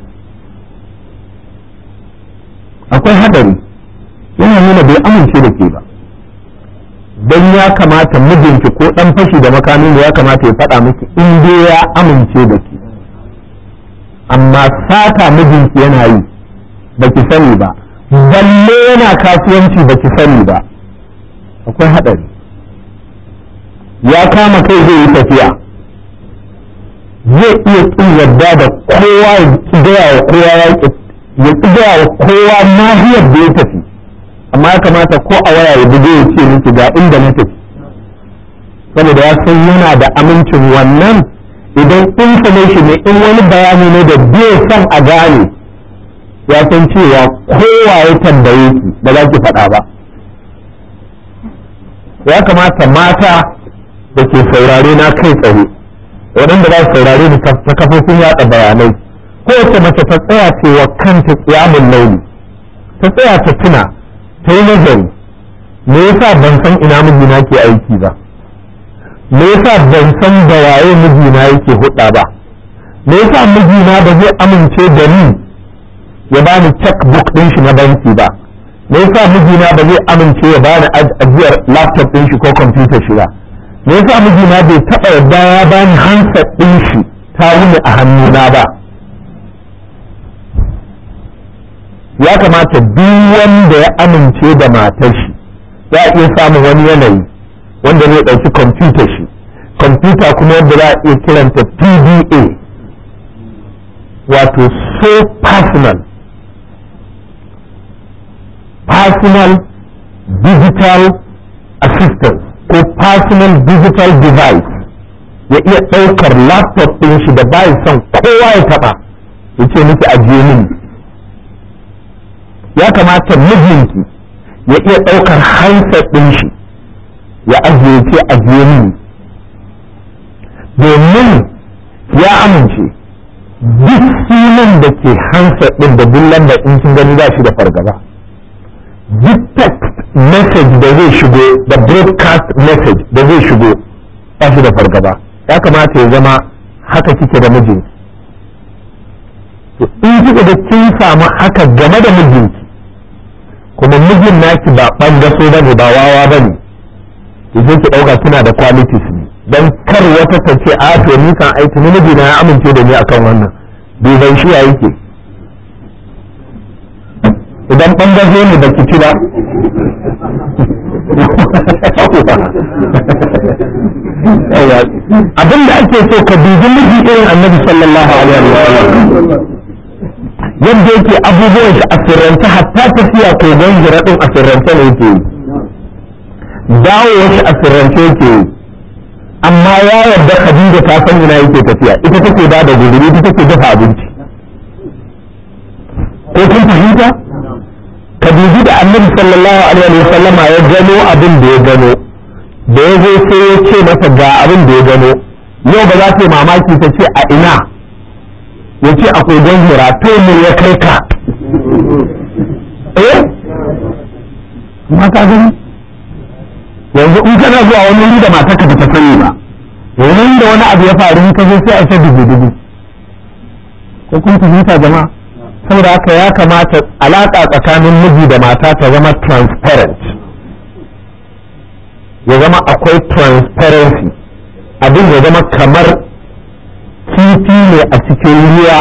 akwai hadari yana nuna bai amince da ke ba don ya kamata mijinki ko ɗan fashi da makamin da ya kamata ya faɗa miki in dai ya amince da ke amma sata mijinki yana yi baki sani ba balle yana kasuwanci baki sani ba akwai haɗari ya kama kai zai yi tafiya zai iya ƙin yadda da kowa ya gaya wa kowa ya ƙi gaya wa kowa nahiyar da ya tafi amma ya kamata ko a waya ya buge ya ce miki ga inda na tafi saboda ya san yana da amincin wannan idan information ne in wani bayani ne da bai son a gane ya san cewa kowa ya tambaye ki ba za ki faɗa ba ya kamata mata da ke saurare na kai tsaye waɗanda za su saurare ni ta kafofin yaɗa bayanai kowace mace ta tsaya ce wa kanta tsiyamun launi ta tsaya ta tuna ta yi nazari me yasa ban san ina mijina ke aiki ba me yasa ban san da waye mijina yake hudda ba me yasa mijina ba zai amince da ni ya bani checkbook din shi na banki ba me yasa mijina ba zai amince ya bani ajiyar laptop din shi ko computer shi ba me yasa mijina bai taba yadda ya bani handset din shi ta wuni a hannuna ba ya kamata duk wanda ya amince da matar shi za a iya samun wani yanayi wanda zai ɗauki kwamfuta shi kwamfuta kuma yadda za a iya kiranta pda wato so personal personal digital assistance ko personal digital device ya iya ɗaukar laptop ɗin shi da bayan son kowa ya taɓa ya ce miki ajiye mini ya kamata mijinki ya iya ɗaukar handset ɗin shi ya ajiye ce ajiye mini domin ya amince duk sunan da ke handset ɗin da duk lamba in kin gani ba shi da fargaba duk text message da zai shigo da broadcast message da zai shigo ba shi da fargaba ya kamata ya zama haka kike da mijinki to in kika da kin samu haka game da mijinki kuma mijin naki ba ɓangaso ba ne ba wawa ba ne sai ki ɗauka kina da qualities ne don kar wata ta ce a to ni kan aiki ni miji na ya amince da ni akan wannan duban shi ya yake idan ɓangaso ne ba ki ci ba abin da ake so ka dubi miji irin annabi sallallahu alaihi wa sallam yadda yake abubuwan shi a sirrance hatta tafiya ko gangira din a sirrance ne yake dawo shi a sirrance yake amma ya yarda Khadija ta san ina yake tafiya ita take da da guduri ita take dafa abinci ko kun fahimta ka dubi da annabi sallallahu alaihi wa sallama ya gano abin da ya gano da ya zo sai ya ce masa ga abin da ya gano yau ba za ta yi mamaki ta ce a ina ya ce akwai don hira to mu ya kai ka eh ma ka gani yanzu in kana zuwa wani wuri da matarka ba ta sani ba yanzu da wani abu ya faru ka zo sai a ta dubu dubu ko kun fahimta jama'a saboda haka ya kamata alaƙa tsakanin miji da mata ta zama transparent ya zama akwai transparency abin ya zama kamar kifi ne a cikin ruwa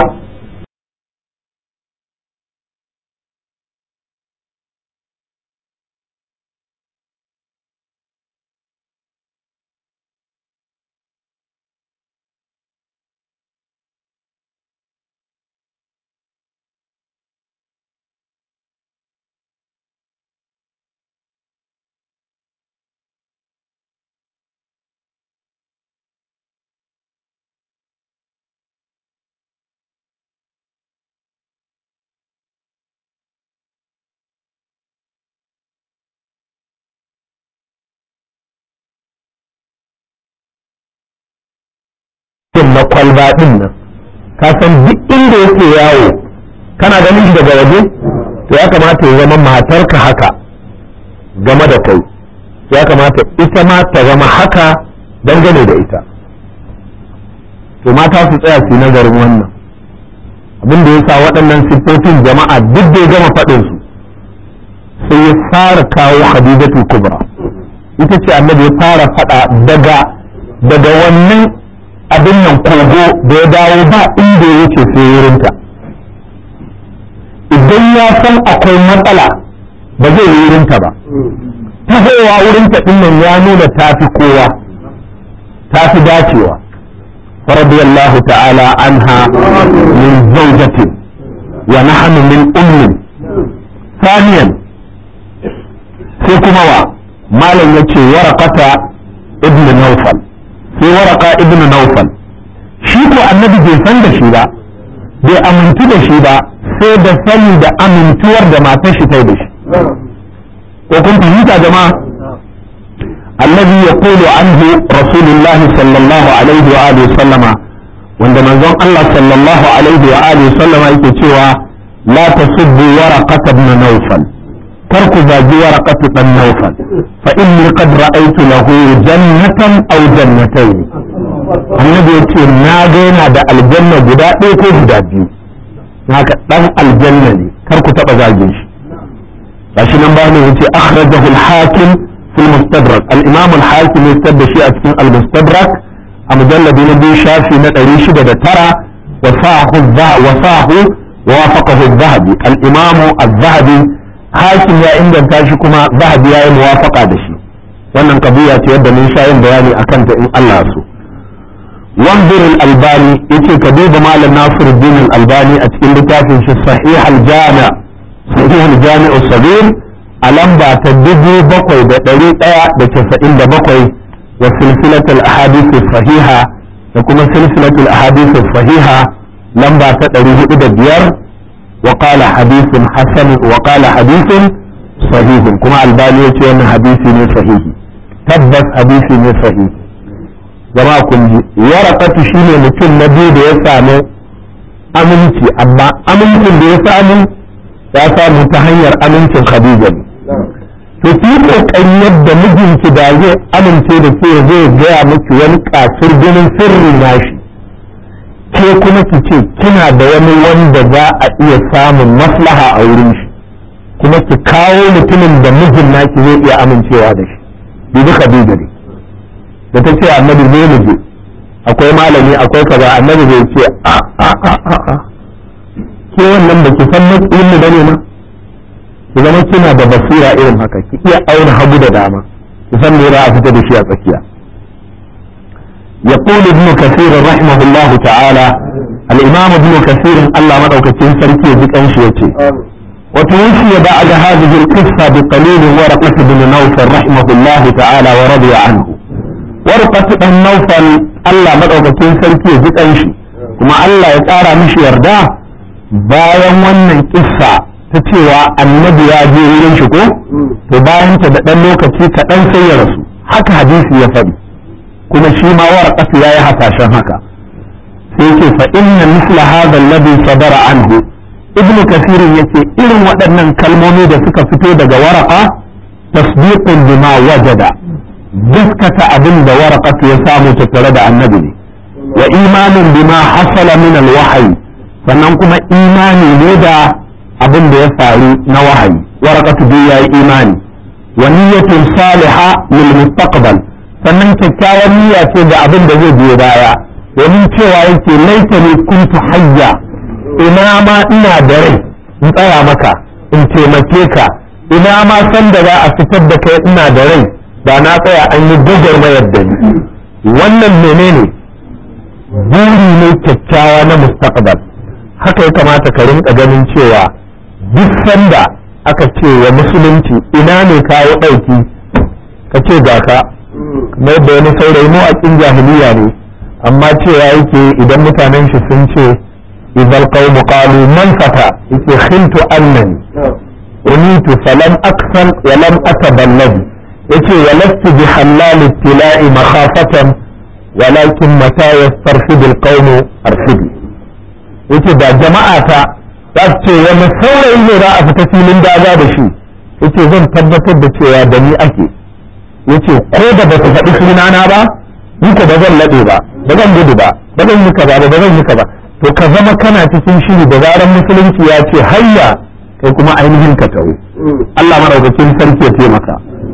na kwalba din nan ka san duk inda yake yawo kana ganin shi daga waje to ya kamata ya zama matarka haka game da kai ya kamata ita ma ta zama haka dangane da ita to mata su tsaya su nazarin wannan abin da ya sa waɗannan siffofin jama'a duk da ya gama faɗin su sai ya fara kawo hadidatu kubra ita ce annabi ya fara faɗa daga daga wannan abin nan kogo da ya dawo ba inda ya wuce sai wurinta idan ya san akwai matsala ba zai yi wurinta ba tahowa wurinta din nan ya nuna tafi kowa tafi dacewa فرضي الله تعالى عنها من زوجة ونحن من أم ثانيا سيكما ما لم يتشي ورقة ابن نوفل sai waraka ibnu naufal shi ko annabi bai san da shi ba bai amintu da shi ba sai da sani da amintuwar da matar shi tai da shi ko kun fahimta jama'a الذي يقول عنه رسول الله صلى الله عليه وآله وسلم wanda manzon Allah sallallahu alaihi wa alihi sallama yake cewa la tasubbu waraqat ibn nawfal kar ku zagi waraqat ibn nawfal fa inni qad ra'aytu lahu jannatan aw jannatayn annabi yace na ga yana da aljanna guda ɗaya ko guda biyu haka dan aljanna ne kar ku taba zagin shi gashi nan ba ne yace akhrajahu al-hakim fi al-mustadrak al-imam al-hakim ya tabda shi a cikin al-mustadrak a mujalladi na biyu shafi na ɗari shida da tara wasahu wa wafaqahu zahabi al-imamu az-zahabi hakim ya inganta shi kuma zahabi ya yi muwafaqa da shi wannan kabiya ce yadda mun sha yin bayani akan ta in Allah so wanzur al-albani yace ka duba malam nasiruddin al-albani a cikin littafin shi sahih al-jami' sahih al-jami' as-sabir a lamba ta dubu bakwai da ɗari ɗaya da casa'in da bakwai وسلسلة الأحاديث الصحيحة يكون سلسلة الأحاديث الصحيحة لما تدريه إلى بيار وقال حديث حسن وقال حديث صحيح كما الباني يتوى حديث صحيح تبت حديث صحيح jama'a kun ji warakatu shine mutum na biyu da ya samu aminci amma amincin da ya samu ya samu ta hanyar amincin khadija ne to ki kokari yadda mijinki da zai amince da ke zai gaya miki wani kasur ganin sirri nashi ke kuma ki ce kina da wani wanda za a iya samun maslaha a wurin shi kuma ki kawo mutumin da mijin naki zai iya amincewa da shi bibi khadija ne da ta ce annabi zai mu je akwai malami akwai kaza annabi zai ce a a a a ke wannan da ki san matsayin mu bane ma ki zama kina da basira irin haka ki iya auna hagu da dama ki san me za a fita da shi a tsakiya يقول ابن كثير رحمه الله تعالى الإمام ابن كثير الله مدوكتين سركي ذك أنشيتي وتوفي بعد هذه القصة بقليل ورقة بن نوفل رحمه الله تعالى ورضي عنه ورقة بن نوفل الله مدوكتين سركي ذك أنشي كما الله يتارى مش يردا bayan wannan kissa ta cewa annabi ya je wurin shi ko to bayan ta da ɗan lokaci kaɗan sai ya rasu haka hadisi ya faɗi kuma shi ma warqatu ya yi hasashen haka sai yake fa inna misla hadha alladhi sadara anhu ibn kasir yace irin waɗannan kalmomi da suka fito daga waraka tasdiqun bima wajada gaskata abin da waraqatu ya samu tattare da annabi ne wa imanin bima hasala min alwahyi sannan kuma imani ne da abin da ya faru na wahayi waraqatu bai yayi imani wa niyyatun saliha lil mustaqbal sannan kyakkyawan niyya ce da abin da zai biyo baya domin cewa yake laitani kuntu hayya ina ma ina da rai in tsaya maka in taimake ka ina ma san da za a fitar da kai ina da rai da na tsaya an yi gwagwarmayar da ni wannan menene buri ne kyakkyawa na mustaqbal haka ya kamata ka rinka ganin cewa duk sanda aka ce wa musulunci ina ne kawo ɗauki ka ce ga ka kamar da wani saurayi mu a kin jahiliya ne amma cewa yake idan mutanen shi sun ce idan qaumu qalu man fata yake khiltu annani unitu falam aksal wa lam ataballadi yace walastu bi halal ibtila'i makhafatan walakin mata yastarfidu alqawmu arfidi yace da jama'a ta za su ce wani saurayi ne za a fita filin daga da shi yace zan tabbatar da cewa da ni ake yace ko da ba su faɗi sunana ba ni ko ba zan laɗe ba ba zan gudu ba ba zan yi kaza ba ba zan yi kaza to ka zama kana cikin shiri da zaran musulunci ya ce hayya kai kuma ainihin ka tawo Allah madaukakin sarki ya taimaka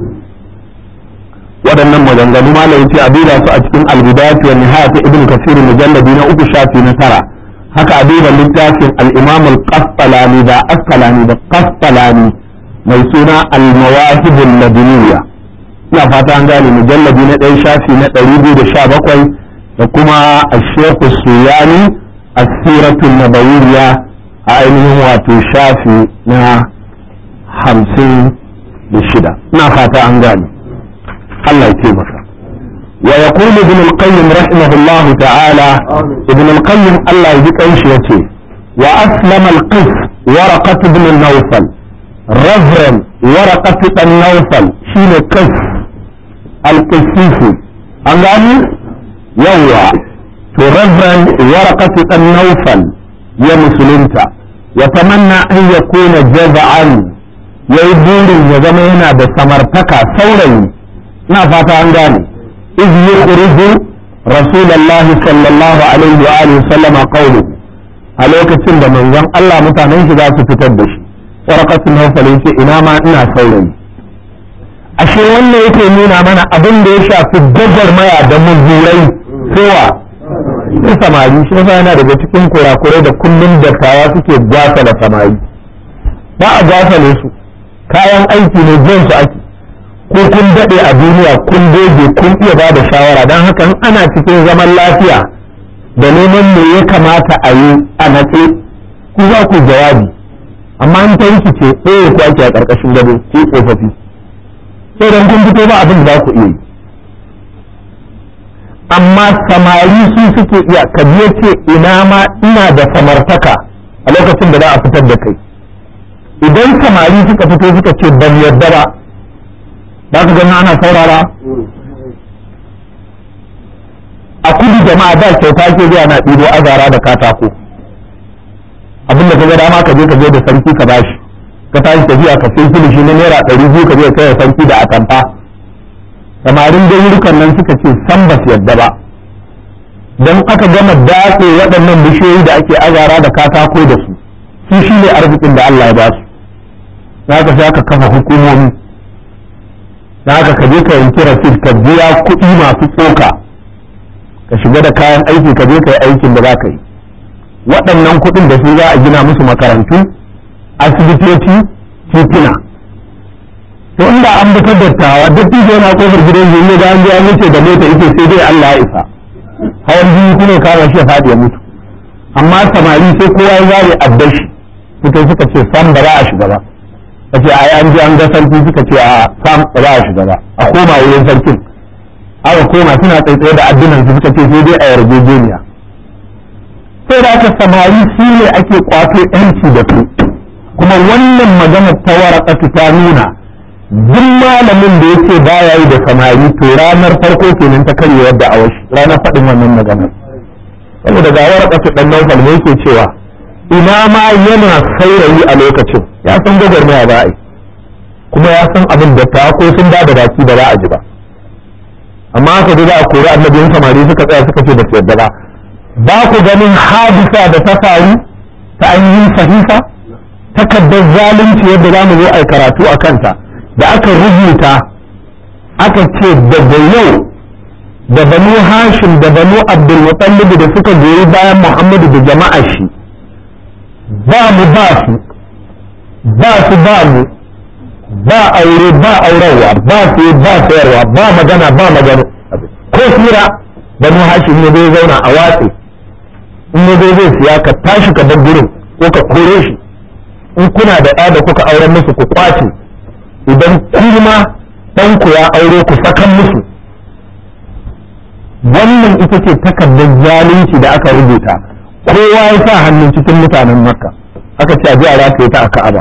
waɗannan maganganu malam yace a duba su a cikin al-bidayat wa nihayat ibn kasir mujalladi na uku shafi na tara haka a duba littafin al-imam al-qastalani da asqalani da qastalani mai suna al-mawahib al-ladiniyya ina fata an gane mujalladi na ɗaya shafi na ɗari biyu da sha bakwai da kuma al-shaykh suyani as-siratul nabawiyya a ainihin wato shafi na hamsin da shida ina fata an gane الله يتيمك ويقول ابن القيم رحمه الله تعالى ابن القيم الله يجيك ايش يتي واسلم القس ورقة بن النوفل رفرن ورقة النوفل شين قس القسيسي أنغاني يوى رفرن ورقة النوفل يا مسلمتا يتمنى أن يكون جزعا يقول يا زمينا بسمرتك ثوري na fata an gane iz yukhriju rasulullahi sallallahu alaihi wa alihi sallama qawlu a lokacin da manzon Allah mutanen shi za su fitar da shi warqatul nawfal yace ina ma ina saurayi ashe wannan yake nuna mana abin da ya shafi maya da muzurai kowa su samari shi yasa yana daga cikin kurakurai da kullum dattawa suke gwasa da samari ba a gwasa ne su kayan aiki ne jan su ake ko kun daɗe a duniya kun doge kun iya ba da shawara don haka in ana cikin zaman lafiya da neman me ya kamata a yi a natse ku za ku jawabi amma in ta rikice ɗaya ku ake a ƙarƙashin gado ko tsofaffi sai don kun fito ba abin da za ku iya yi amma samari su suke iya ka ce ina ma ina da samartaka a lokacin da za a fitar da kai idan samari suka fito suka ce ban yarda ba za ka gani ana saurara a kudu jama'a da kyauta ke zuwa na ɗibo azara da katako abinda ka ga dama ka je ka je da sarki ka bashi ka tashi tafiya ka sai kilishi na naira ɗari biyu ka je kai sarki da atamfa samarin dairukan nan suka ce san ba su yadda ba don aka gama datse waɗannan bishiyoyi da ake azara da katako da su su shi ne arzikin da Allah ya ba su za ka sha ka kafa hukumomi da haka ka je ka yanki rasid ka biya kuɗi masu tsoka ka shiga da kayan aiki ka je ka yi aikin da za ka yi waɗannan kuɗin da su za a gina musu makarantu asibitoci tituna to inda an bi dattawa duk tijo yana kofar gidan yi da an je an wuce da mota ita sai dai Allah ya isa hawan jini kuma kama shi ya faɗi ya mutu amma samari sai kowa ya zare addashi suka suka ce sam ba za a shiga ba a ce ai an je an ga sarki suka ce a sam ba za a shiga ba a koma wurin sarkin aka koma suna tsaitsaye da addinan su suka ce sai dai a yarjejeniya sai da aka samari su ne ake kwato yanci da su kuma wannan magana ta warakatu ta nuna duk malamin da yake baya yi da samari to ranar farko kenan ta karye yadda a wasu ranar faɗin wannan maganar saboda ga warakatu ɗan naufal ne yake cewa ina ma yana saurayi a lokacin ya san gwagwarmaya ba a yi kuma ya san abin da ta ko sun ba da baki ba za a ji ba amma aka ji za a kori annabin samari suka tsaya suka ce ba su yadda ba ba ku ganin hadisa da ta faru ta ainihin sahifa takardar zalunci yadda za mu zo a karatu a kanta da aka rubuta aka ce daga yau da banu hashim da banu abdulmutallib da suka goyi bayan muhammadu da jama'a shi ba mu ba su ba su ba mu ba aure ba aurarwa ba su ba sayarwa ba magana ba magana ko fira banu hashim ne zai zauna a watsi in ne zai zai siya ka tashi ka bar gurin ko ka kore shi in kuna da ɗa da kuka auren musu ku kwace idan kuma ɗanku ya aure ku sakan musu wannan ita ce takardar zalunci da aka rubuta kowa ya sa hannun cikin mutanen makka aka ce a ji a rataye ta a ka'aba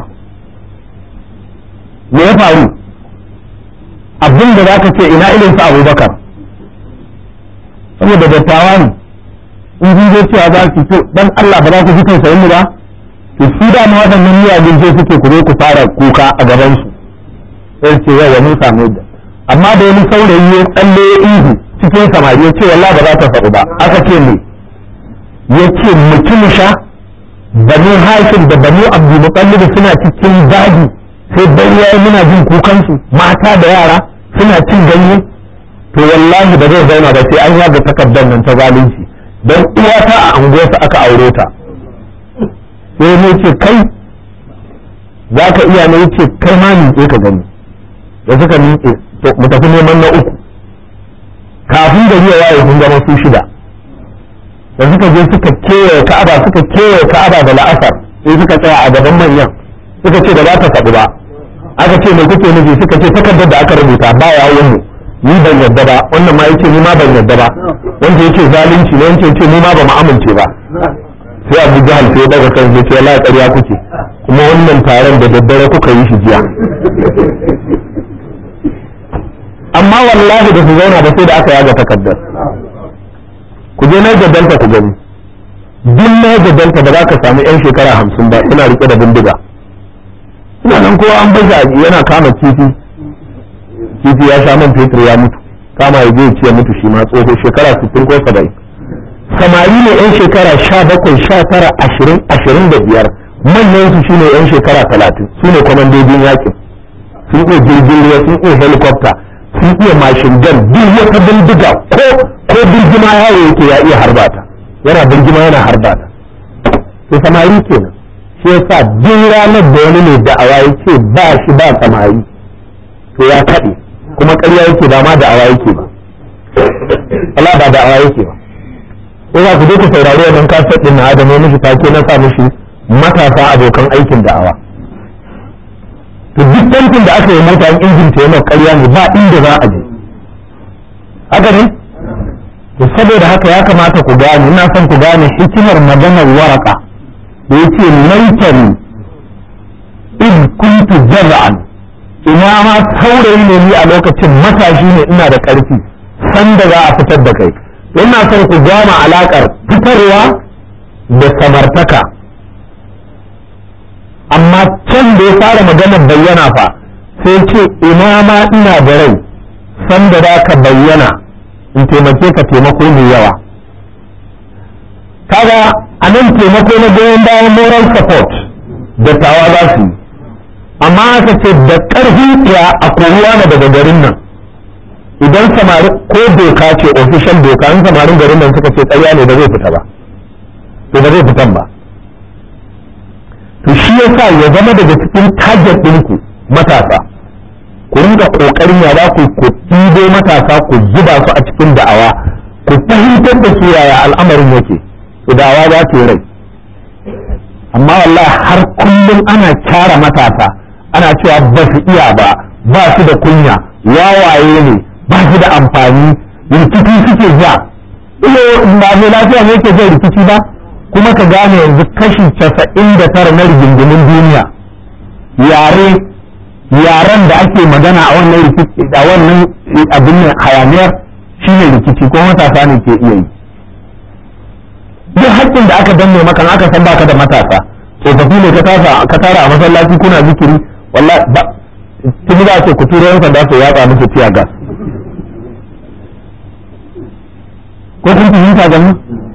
me ya faru abin da za ka ce ina irin sa abubakar saboda dattawa ne in sun zo cewa za su to dan Allah ba za ku ji tausayin mu ba to su da ma waɗannan miyagun je suke ku zo ku fara kuka a gaban su sai ce yawa mun samu yadda amma da wani saurayi ya tsalle ya ihu cikin samari ya ce wallahi ba za ta faɗu ba aka ce me ya ce mutum sha banu hashim da banu abdul mutallib suna cikin daji sai dan yayi muna jin kukan su mata da yara suna cin ganye to wallahi ba zai zauna ba sai an yaga takardar nan ta zalunci don uwata a anguwarsa aka aure ta sai ne ce kai za ka iya ne ce kai ma miƙe ka gani da suka miƙe to mu tafi neman na uku kafin gari ya waye sun zama su shida da suka je suka kewaye ka'aba suka kewaye ka'aba da la'asar sai suka tsaya a gaban manyan suka ce da za ta faɗi ba aka ce mai kuke nufi suka ce takardar da aka rubuta ba yawon mu ni ban yadda ba wannan ma yace ni ma ban yadda ba wanda yake zalunci ne wanda yace ni ma ba mu amince ba sai Abu Jahal sai daga kan ya ce wallahi ƙarya kuke kuma wannan taron da daddare kuka yi shi jiya amma wallahi da su zauna ba sai da aka yaga takardar ku je Niger Delta ku gani duk Niger Delta ba za ka samu yan shekara hamsin ba suna rike da bindiga suna nan kowa an baza yana kama kifi kifi ya sha man fetur ya mutu kama ya je ya mutu shi ma tsoho shekara 60 ko 70 samari ne yan shekara 17 19 20 25 manyan su shine yan shekara 30 su ne kwamandojin yakin sun iya jirgin ruwa sun iya helicopter sun iya mashin gun duk wata bindiga ko ko birgima yawo yake ya iya harbata yana birgima yana harbata to samari kenan shi yasa duk ranar da wani ne da'awa yake ba shi ba samari to ya kaɗe kuma ƙarya yake ba ma da'awa yake ba Allah ba da'awa yake ba ko za ku je ku saurari wannan kaset din na Adamu mishi take na sa mishi matasa abokan aikin da'awa to duk tantin da aka yi mota in injin ta yana ƙarya ne ba inda za a je haka ne to saboda haka ya kamata ku gane ina son ku gane hikimar maganar waraka da yake laitani id kuntu jaza'an ina ma saurayi ne ni a lokacin matashi ne ina da ƙarfi sanda za a fitar da kai ina son ku gama alaƙar fitarwa da samartaka amma can da ya fara maganar bayyana fa sai ce ina ma ina da rai sanda za ka bayyana in taimake ka taimako mai yawa kaga a nan taimako na goyon bayan moral support da tawa za su yi amma aka ce da ƙarfin ya a koruwa na daga garin nan idan samari ko doka ce official doka in samarin garin nan suka ce ƙarya ne ba zai fita ba to ba zai fitan ba to shi yasa ya zama daga cikin target ɗinku matasa ku rinka ƙoƙarin ya za ku ku ɗibo matasa ku zuba su a cikin da'awa ku fahimtar da su yaya al'amarin yake to da'awa za ta yi rai amma wallahi har kullum ana kyara matasa ana cewa ba su iya ba ba su da kunya wawaye ne ba su da amfani rikici suke ja iyo ba mai lafiya ne yake jan rikici ba kuma ka gane yanzu kashi casa'in da tara na rigingimin duniya yare yaren da ake magana a wannan rikici a wannan abin nan hayaniyar shine rikici ko matasa ne ke iya yi duk haƙƙin da aka danne maka aka san baka da matasa tsofaffi ne ka tasa ka tara a masallaci kuna zikiri wallahi ba tuni za ce ku turo yan sanda su yatsa musu tiya gas ko kun fahimta ga mu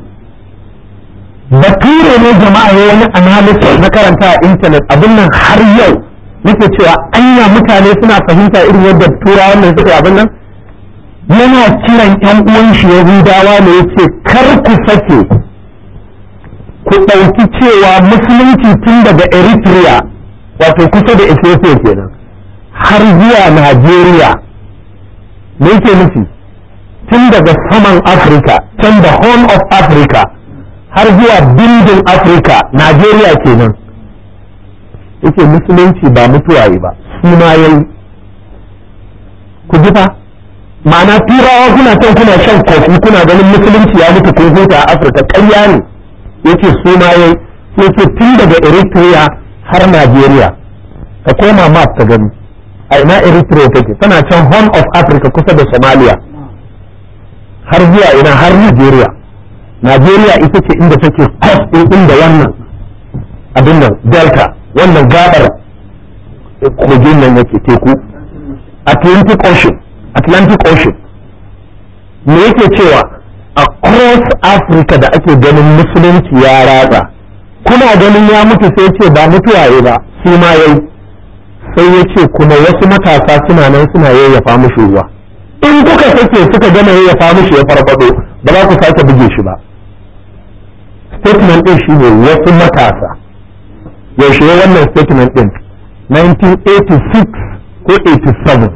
bature ne jama'a ya wani analysis na karanta a intanet abin nan har yau nake cewa anya mutane suna fahimta irin yadda turawan ne suka abin nan yana kiran yan uwan shi yahudawa ne yace kar ku sake ku ɗauki cewa musulunci tun daga eritrea wato kusa da ethiopia kenan har zuwa najeriya me yake nufi tun daga saman afirka can da horn of africa har zuwa bindin afirka najeriya kenan yake musulunci ba mutuwaye ba suna yayi ku ji fa ma'ana turawa kuna can kuna shan kofi kuna ganin musulunci ya mutu kun huta a afirka ƙarya ne yake suna yayi yake tun daga eritrea har najeriya ka koma map ta gani a ina eritrea take tana can horn of africa kusa da somalia har zuwa ina har Najeriya Najeriya ita ce inda take coast din inda wannan abin nan delta wannan gabar kogin nan yake teku Atlantic Ocean Atlantic Ocean me yake cewa across Africa da ake ganin musulunci ya ratsa kuna ganin ya mutu sai ce ba mutuwaye ba su ma yayi sai ya ce kuma wasu matasa suna nan suna yayyafa mushi ruwa in kuka sake suka gama yayyafa mushi ya farfado ba za ku sake buge shi ba statement din shi ne wasu matasa yaushe wannan statement din 1986 ko 87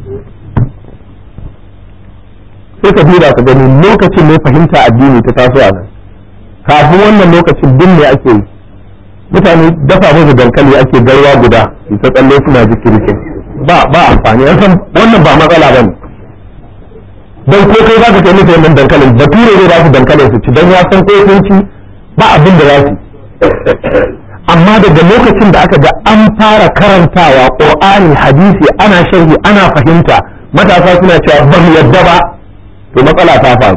sai ka duba ka gani lokacin ne fahimta addini ta taso a nan kafin wannan lokacin din ne ake yi mutane dafa musu dankali ake garwa guda ta tsalle suna jikirkin ba ba amfani an san wannan ba matsala ba ne don ko kai zaka kai musu wannan dankalin bature zai ba su dankalin su ci don ya san ko sun ci ba abin da za su amma daga lokacin da aka ga an fara karantawa qur'ani hadisi ana sharhi ana fahimta matasa suna cewa ba mu yadda ba to matsala ta faru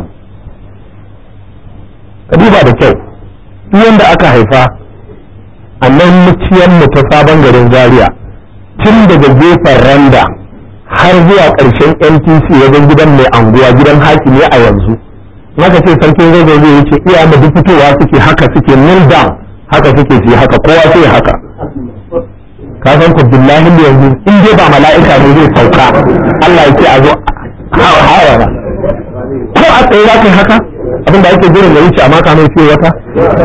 ka duba da kyau duk wanda aka haifa a nan muciyar mu ta sabon garin zaria tun daga gefen randa har zuwa ƙarshen ntc wajen gidan mai anguwa gidan hakimi a yanzu maka ce sarkin zazzau zai wuce iya da duk fitowa suke haka suke kneel down haka suke su haka kowa sai haka ka san ku billahi yanzu in dai ba mala'ika ne zai sauka Allah ya ce a zo hawara ko a tsaye za ka yi haka abin da ake jiran ya wuce amma ka mai fiye wata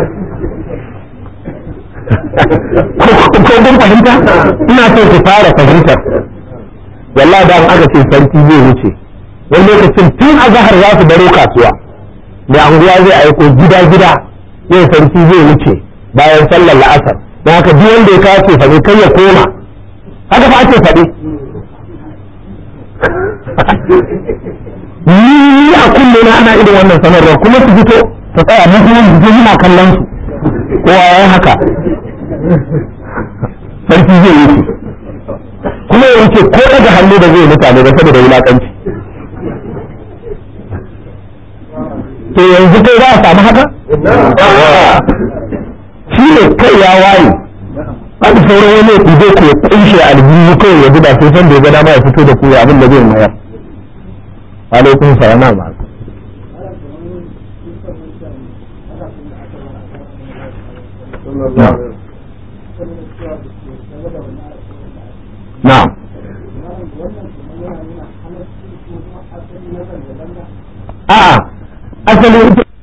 ko kun fahimta ina so ku fara fahimtar wallahi da aka ce sarki zai wuce wani lokacin tun a zahar za su baro kasuwa mai anguwa zai aiko gida gida yau sarki zai wuce bayan sallar la'asar don haka duk wanda ya kawo faɗi kai ya koma haka fa ake faɗi ni a kulle na ana irin wannan sanarwar kuma su fito su tsaya mu kuma su je muna kallon su kowa ya haka sarki zai wuce kuma ya wuce ko daga hannu da zai mutane da saboda wulakanci to yanzu kai za a samu haka shi ne kai ya waye an sauran wani ya ɗibe ku ya kunshe aljihu kawai ya zuba sai san da ya ga dama ya fito da ku ya abin da zai mayar alaikum salam ma na'am a'a asalin